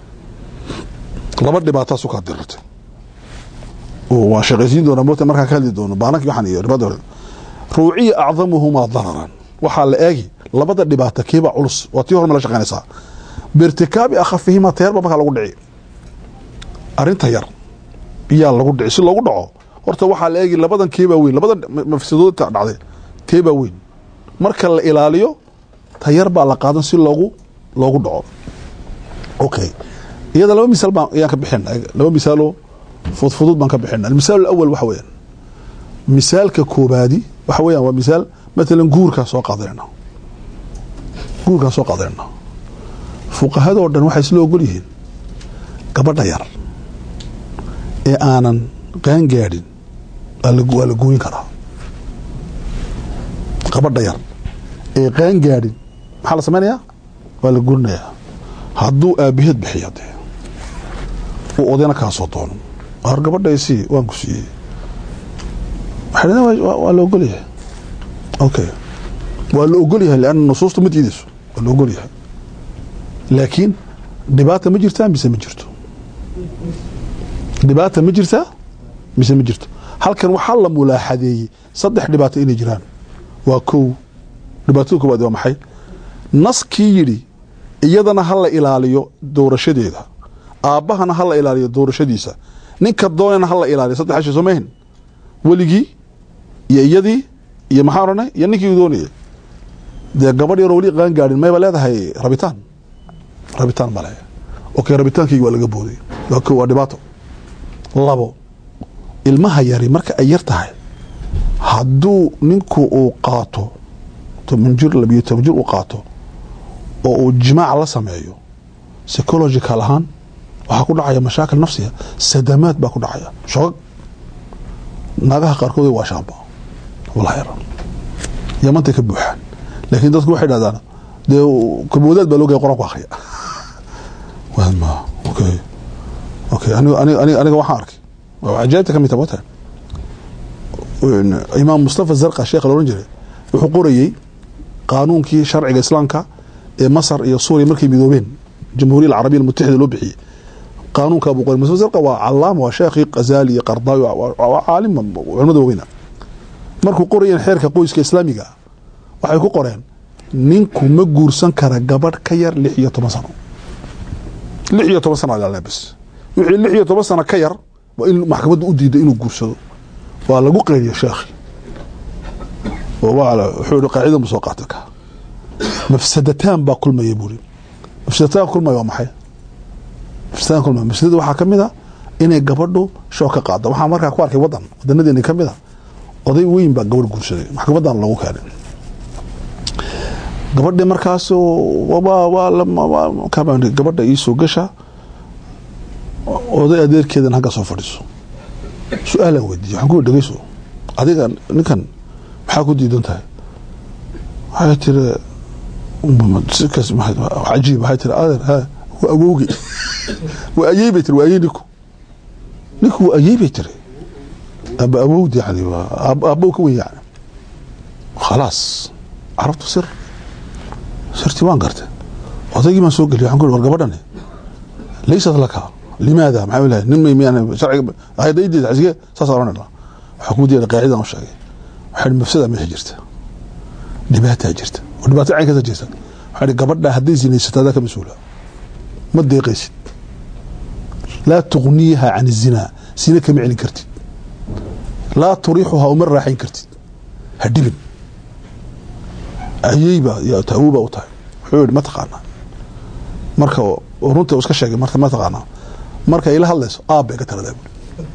laba dhibaataa isu kaa dirartay waan shaqaysiin doonaa moota markaa ka hadli doono baanankii waxaan iyo ribada ruuciya acdamuhumaa dararan waxaa la eegi labada dhibaato kiibaa culus waa tii hor ma la shaqaynaysaa biirtikaabi akhafihimaa tayarba markaa lagu dhici arrinta yar iyaa lagu dhici si loogu dhaco horta waxaa la eegi labadan keebaa weyn labada mafsadoodta dhacday keebaa weyn marka la ilaaliyo tayar baa la qaadan si loogu loogu dhaco okay iyada laba misaal baan ayaan ka bixina laba misaaloo fudfudud baan ka bixina almisaal alawal waxa weeyaan misaalka koobaadi waxa weeyaan waa misaal matalan guurkaa soo qaadanayna guurkaa soo qaadanayna fuqahadoo dhan waxay isla ogol yihiin gabadha yar ee aanan qaan gaadhin waa la gooyin karaa gabadha yar ee qaan gaadhin maxaa la samaynayaa waa la gurinayaa hadduu aabaheed bixiya dee uu odayna kaasoo doono har gabadhaysii waan ku siiyey waxay dhaheen waa la ogol yahay okay waa la ogol yahay leanna nusuusta ma diidayso waa la ogol yahay laakiin dhibaata ma jirtaa mise ma jirto dhibaata ma jirtaa mise ma jirto halkan waxaa la mulaaxadeeyey saddex dhibaato inay jiraan waa kow dhibaatada koowaad waa maxay naskii yidhi iyadana ha la ilaaliyo doorashadeeda aabbahana ha la ilaaliyo doorashadiisa ninka doonana ha la ilaaliyo saddex ashi soo mahin weligii iyo iyadii iyo maxaa odhanay iyo ninkii doonayay dee gabadh yaroo weli qaan gaadhin mayba leedahay rabitaan rabitaan male okay rabitaankaygi waa laga booday waa ko waa dhibaato labo ilmaha yari marka ay yar tahay hadduu ninku uu qaato toban jir labiyo toban jir uu qaato oo uu jimaac la sameeyo psychological ahaan waxaa ku dhacaya mashaakil nafsiga sadamaad baa ku dhacaya shogag naagaha qaarkood waa shaamba wallahi yamantay ka buuxaan laakiin dadku waxay dhahdaan dee kaboodaad baa loogaya qor-aanku akriya wama okay okay aniga aniga aniga aniga waxaan arkay waa ajaa'ibta ka mid tahay wata imaam mustafa zarqa sheekha la ohan jiray wuxuu qorayey qaanuunkii sharciga islaamka ee masar iyo suuriya markay midoobeen jamhuuriya alcarabiya almutaxida loo bixiyey qaanuunka buu qoray mustafa zarqa waa calaama waa sheekhii qazali iyo qardaawi waa caalim culimada waaweyna markuu qorayeen xeerka qoyska islaamiga waxay ku qoreen ninku ma guursan kara gabadh ka yar lix iyo toban sano lix iyo toban sano alaa bas wixii lix iyo toban sano ka yar waa in maxkamadda u diiday inuu guursado waa lagu qeyriya sheekhi wuxuu i qaacidan bu soo qaata ka mafsadataan baa kulmaya buuri mafsadataan kulmaya waa maxay mafsadataan kulmaya mafsadada waxaa ka mid a inay gabadhu shoog ka qaado waxaa markaa ku arkay wadan wadanadeeni ka mid a oday weyn baa gabadh guursaday maxkamadan lagu keenay gabadhi markaas gabadha iisoo gasha oday adeerkeedan hagga soo fadhiiso su-aalaan weydiiye waxaan ku dhegeyso adiga ninkan maxaa ku diidan tahay waxay tiri sikaas cajiib waxay tiri adeer ha waa awowgey waa ayey bay tiri waa ayey ninku ninku waa ayey bay tiri aba awowd yani aabbow ka weyn yani khalaas carabtu sir sirtii waan gartay odaygii baan soo geliy waxaan ku war gabadhani laysat laka limaada maxaa ilahay nin may miyaan sharciga ayadaydeeda xisige saas oranayna waxaa kuu diyaray qaacidan u sheegay waxaa ihi mafsada meesha jirta dhibaataa jirta oo dhibaato caynkaasa jirta waxaa ihi gabadha hadday zinaysato adaa ka mas-uula ma deeqaysid laa tuqniiha can izinaa sina kama celin kartid laa turiixuhaa uma raaxayn kartid ha dhibin ayeyba awowbaa u tahay wuxuu yihi ma taqaanaa marka runta iska sheegay marta ma taqaanaa marka ila hadlayso aab bay ka taladaa buri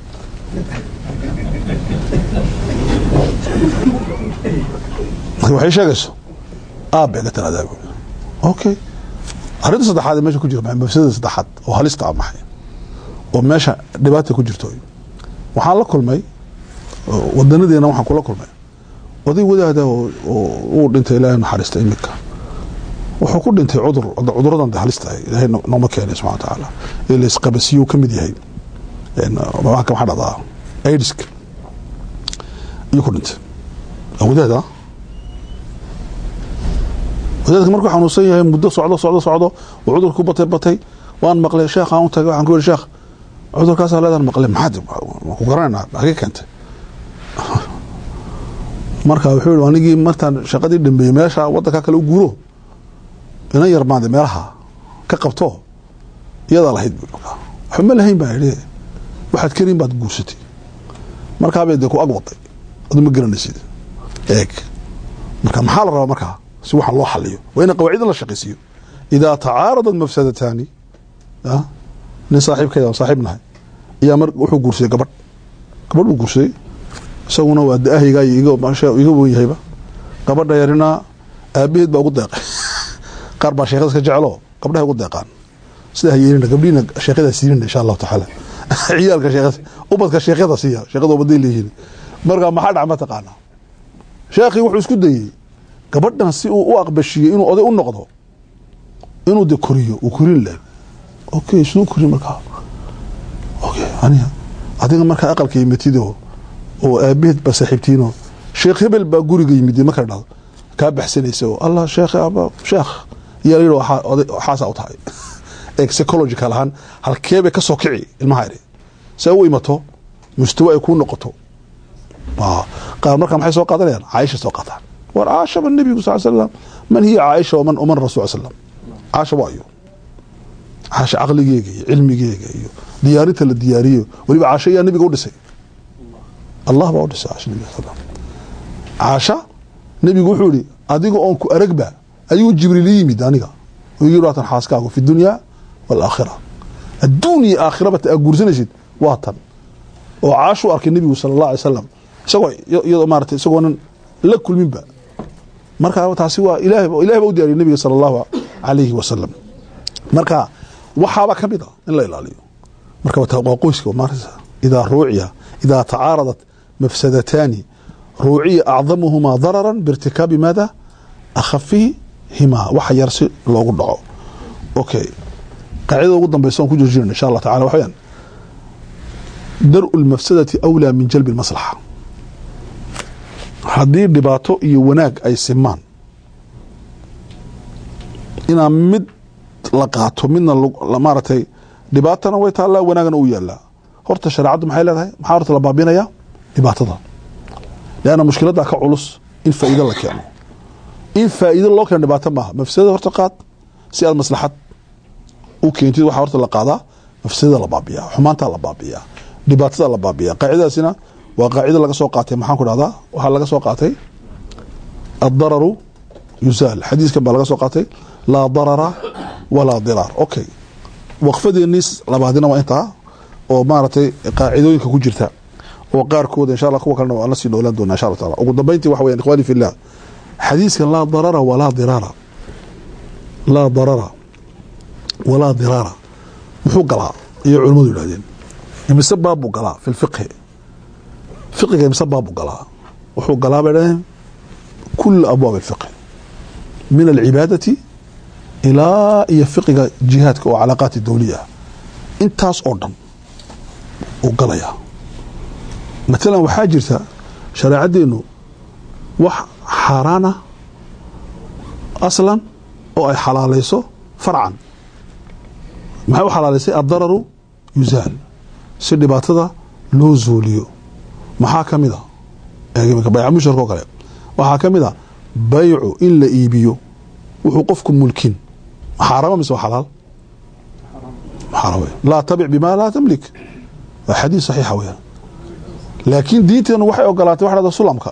marka waxay sheegayso aab bay ka taladaa buri okay arrinta saddexaad ee meesha ku jira mafsadada saddexaad oo halista ah maxay oo meesha dhibaata ku jirto waxaan la kulmay wadanadeena waxaan kula kulmay oday wadaada uu dhintay ilaahay naxariista iminka wuxuu ku dhintay cudur cuduradan de halista ah ilaahay nooma keenay subxana watacaala ee laisqabasiyuu ka mid yahay waxaa dhacdaa aidiska ayuu ku dhintay wadaada wadaadka markuu xanuunsan yahay muddo socdo socdo socdo uu cudurku batay batay waan maqlay sheekh aan u tagay waxaan ku yidhi sheekh cudurkaasaa leedaan maqlay maxaad ku garanaynaa hagee keentay marka wuxuu yihi anigii martaan shaqadii dhameeyey meesha wadanka kale u guuro inan yarmaade meelaha ka qabto iyadaa lahayd bu waxba ma lahayn baa idhi waxaad karin baad guursatay markaabay dee ku ag waday adu ma garanaysid eeg marka maxaa la rabaa markaa si waxaan loo xaliyo waa ina qawaacidan la shaqaysiiyo idaa tacaaradat mafsadataani nin saaxiibkeeda aan saaxiib nahay ayaa mar wuxuu guursaday gabadh gabadh buu guursaday isaguna waa da-ahayga iga wen yahayba gabadha yarina aabaheed baa ugu deeqay qaar baa sheekada iska jecelo gabdhaha ugu deeqaan sidaa hayeelina gabdhiina sheekada siinina insha allahu tacaala ciyaalka sheekada ubadka sheekyada siiya sheekada ubaday leeyihiin marka maxaa dhac ma taqaanaa sheekhii wuxuu isku dayey gabadhan si uu u aqbashiyey inuu oday u noqdo inuu de koriyo uu korin lahay okay siduu korin markaa okay aniga adiga markaa aqalka yimatido oo aabaheed baa saaxiibtiino sheekh hebel baa guriga yimid marka dhado kaa baxsanaysa oo allah sheekh aba sheekh yaa la yidhi waxaasaa u tahay ee psychological ahaan halkeebay ka soo kici ilmaha iri see u imato mustawa ay kuu noqoto qaar markaa maxay soo qaadanayaan caaisha soo qaataan war caashaba nebigu sal slam man hiya caaisha waman waman rasul slam caasha waa iyo caasha caqligeega iyo cilmigeega iyo diyaarinta la diyaariyo weliba caasha yaa nebiga u dhisay allah baa u dhisay caasha nebiga sal caasha nebigu wuxuu yihi adiga oon ku aragba ayuu jibriil i yimid aniga yii waatan xaaskaagu fi dunya waalaakhira adduun iyo aakhiraba aa guursanaysid waa tan oo caashu arkay nebigu sala allah alay salam isagoo iyadoo maarata isagoonan la kulminba marka taasi waa ilahay ilahay baa u diyaariya nebiga sala allahu alayhi wasalam marka waxaaba ka mid a in la ilaaliyo marka waa qoyska maarata idaa ruuciya idaa tacaaradat mafsadataani ruuciya acdamuhumaa darara biirtikaabi maada akhafihimaa waxa yar si loogu dhaco okay qaacidada ugu dambaysa on ku jirjirin insha allah tacala waxa weyaan daru lmafsadati awlaa min jalbi lmaslaxa haddii dhibaato iyo wanaag ay simaan inaa mid la qaato midna maaragtay dhibaatana way taallaa wanaagna u yaalaa horta shareecaddu maxay leedahay maxaa horta la baabinaya dhibaatada leanna mushkiladdaa ka culus in faa'iido la keeno in faa'iido loo keeno dhibaato maaha mafsadada horta qaad si aad maslaxad u keentid waxaa horta la qaadaa mafsadada la baabiyaa xumaantaa la baabiyaa dhibaatada la baabiyaa qaacidadaasina waa qaacida laga soo qaatay maxaan ku dhahdaa waxaa laga soo qaatay addararu yusaal xadiiskan baa laga soo qaatay laa darara walaa diraar okay waqfadeennii labaadina waa intaa oo maaragtay qaacidooyinka ku jirta oo qaarkooda insha allah kuwa kalena waan la sii noolaan doonaa insha allah taala ugu dambeyntii waxa weyan ikhwani fillah xadiiskan laa darara walaa diraara laa darara walaa diraara muxuu galaa iyo culimmadu yidhahdeen imise baab buu galaa fi lfiqhi fiqiga imise baab buu galaa wuxuu galaa bay dhaheen kula abwaab alfiqhi min alcibaadati ilaa iyo fiqiga jihaadka oo calaaqaati dawliya ah intaas oo dhan uu galayaa matalan waxaa jirta shareecaddeenu wax xaaraana aslan oo ay xalaalayso farcan maxay u xalaalaysay addararu yusaal si dhibaatada loo zuuliyo maxaa ka mid a bayca musharka oo kale waxaa ka mid a baycu in la iibiyo wuxuu qofku mulkin xaarama mise waa xalaal xaaraam laa tabic bima laa tamlik waa xadiis saxiixa weyaan laakiin diinteenu waxay ogolaatay waxa dhahda sulamka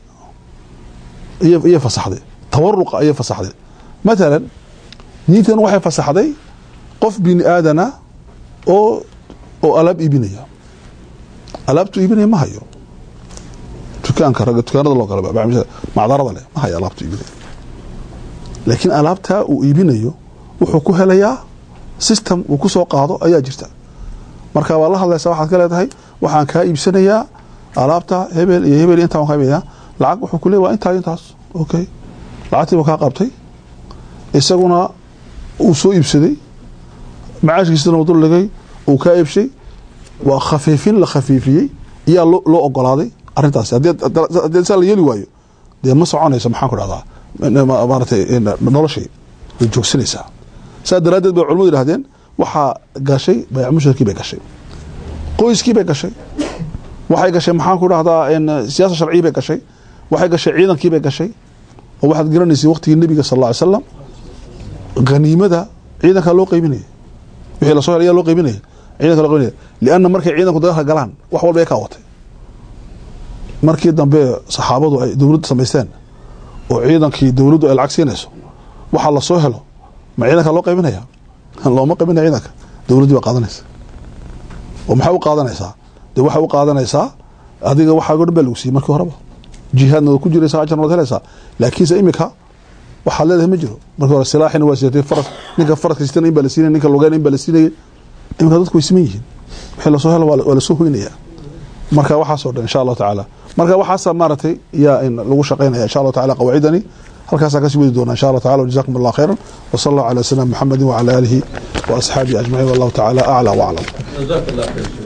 iyay fasaxday tawaruqa ayay fasaxday matalan diinteenu waxay fasaxday qof bini aadana oo oo alaab iibinaya alaabtu iibinaya ma hayo dukaanka ragga dukaanada loo gala macdarada leh ma hayo alaabtu iibinaya laakiin alaabtaa uu iibinayo wuxuu ku helayaa system uu ku soo qaado ayaa jirta marka waa la hadlaysaa waxaad ka leedahay waxaan kaa iibsanayaa alaabta hebel iyo hebel intaa waan kaa iibinaya lacag wuxuu ku leey waa intaa intaas okay lacagtii buu kaa qabtay isaguna uu soo iibsaday macaashkiisana uu dul dhigay uu kaa iibshay waa khafiifin la khafiifiyey iyaa loo ogolaaday arrintaasi haddii saa la yeeli waayo dee ma soconayso maxaan ku dhahdaa maaratay noloshii way joogsanaysaa saa daraaddeed bay culamadu yihahdeen waxaa gashay bayc musharkii bay gashay qoyskii bay gashay waxay gashay maxaan ku dhahdaa siyaasa sharcii bay gashay waxay gashay ciidankii bay gashay oo waxaad garanaysay waqtigii nebiga sal alla ly slam haniimada ciidankaa loo qeybinaya wixii lasoo hel ayaa loo qeybinaya ciidanka loo qeybinaya lianna markay ciidanku dagaalka galaan wax walba ay kaa watay markii dambe saxaabadu ay dowladda samaysteen oo ciidankii dowladdu ay lacag siinayso waxaa lasoo helo ma ciidanka loo qaybinaya looma qaybinaya ciidanka dowladdii baa qaadanaysa oo maxay u qaadanaysaa dee waxay u qaadanaysaa adiga waxaago dhan baa lagu siiyey markii horeba jihaadna waad ku jiraysaa ajarna waad helaysaa laakiinse imika waxaad leedahay ma jiro markii hore silaaxina waa siatay faras ninka faraska sitana in baa la siinaya ninka lugeyna in baa la siinayay imika dadku way siman yihiin wixii lasoo helo waa lasoo hoynaya marka waxaasoo dhan insha allahu tacaala marka waxaasa maaragtay yaa in lagu shaqaynaya insha allahu tacala qawaacidani halkaasaa kasii wadi doona insha allah tacala jazakum allah khayran wasala allahu cala sayidina muxamedi wacala aalihi wa asxaabihi ajmaciin wallahu tacala aclى waclam جزاك الله خير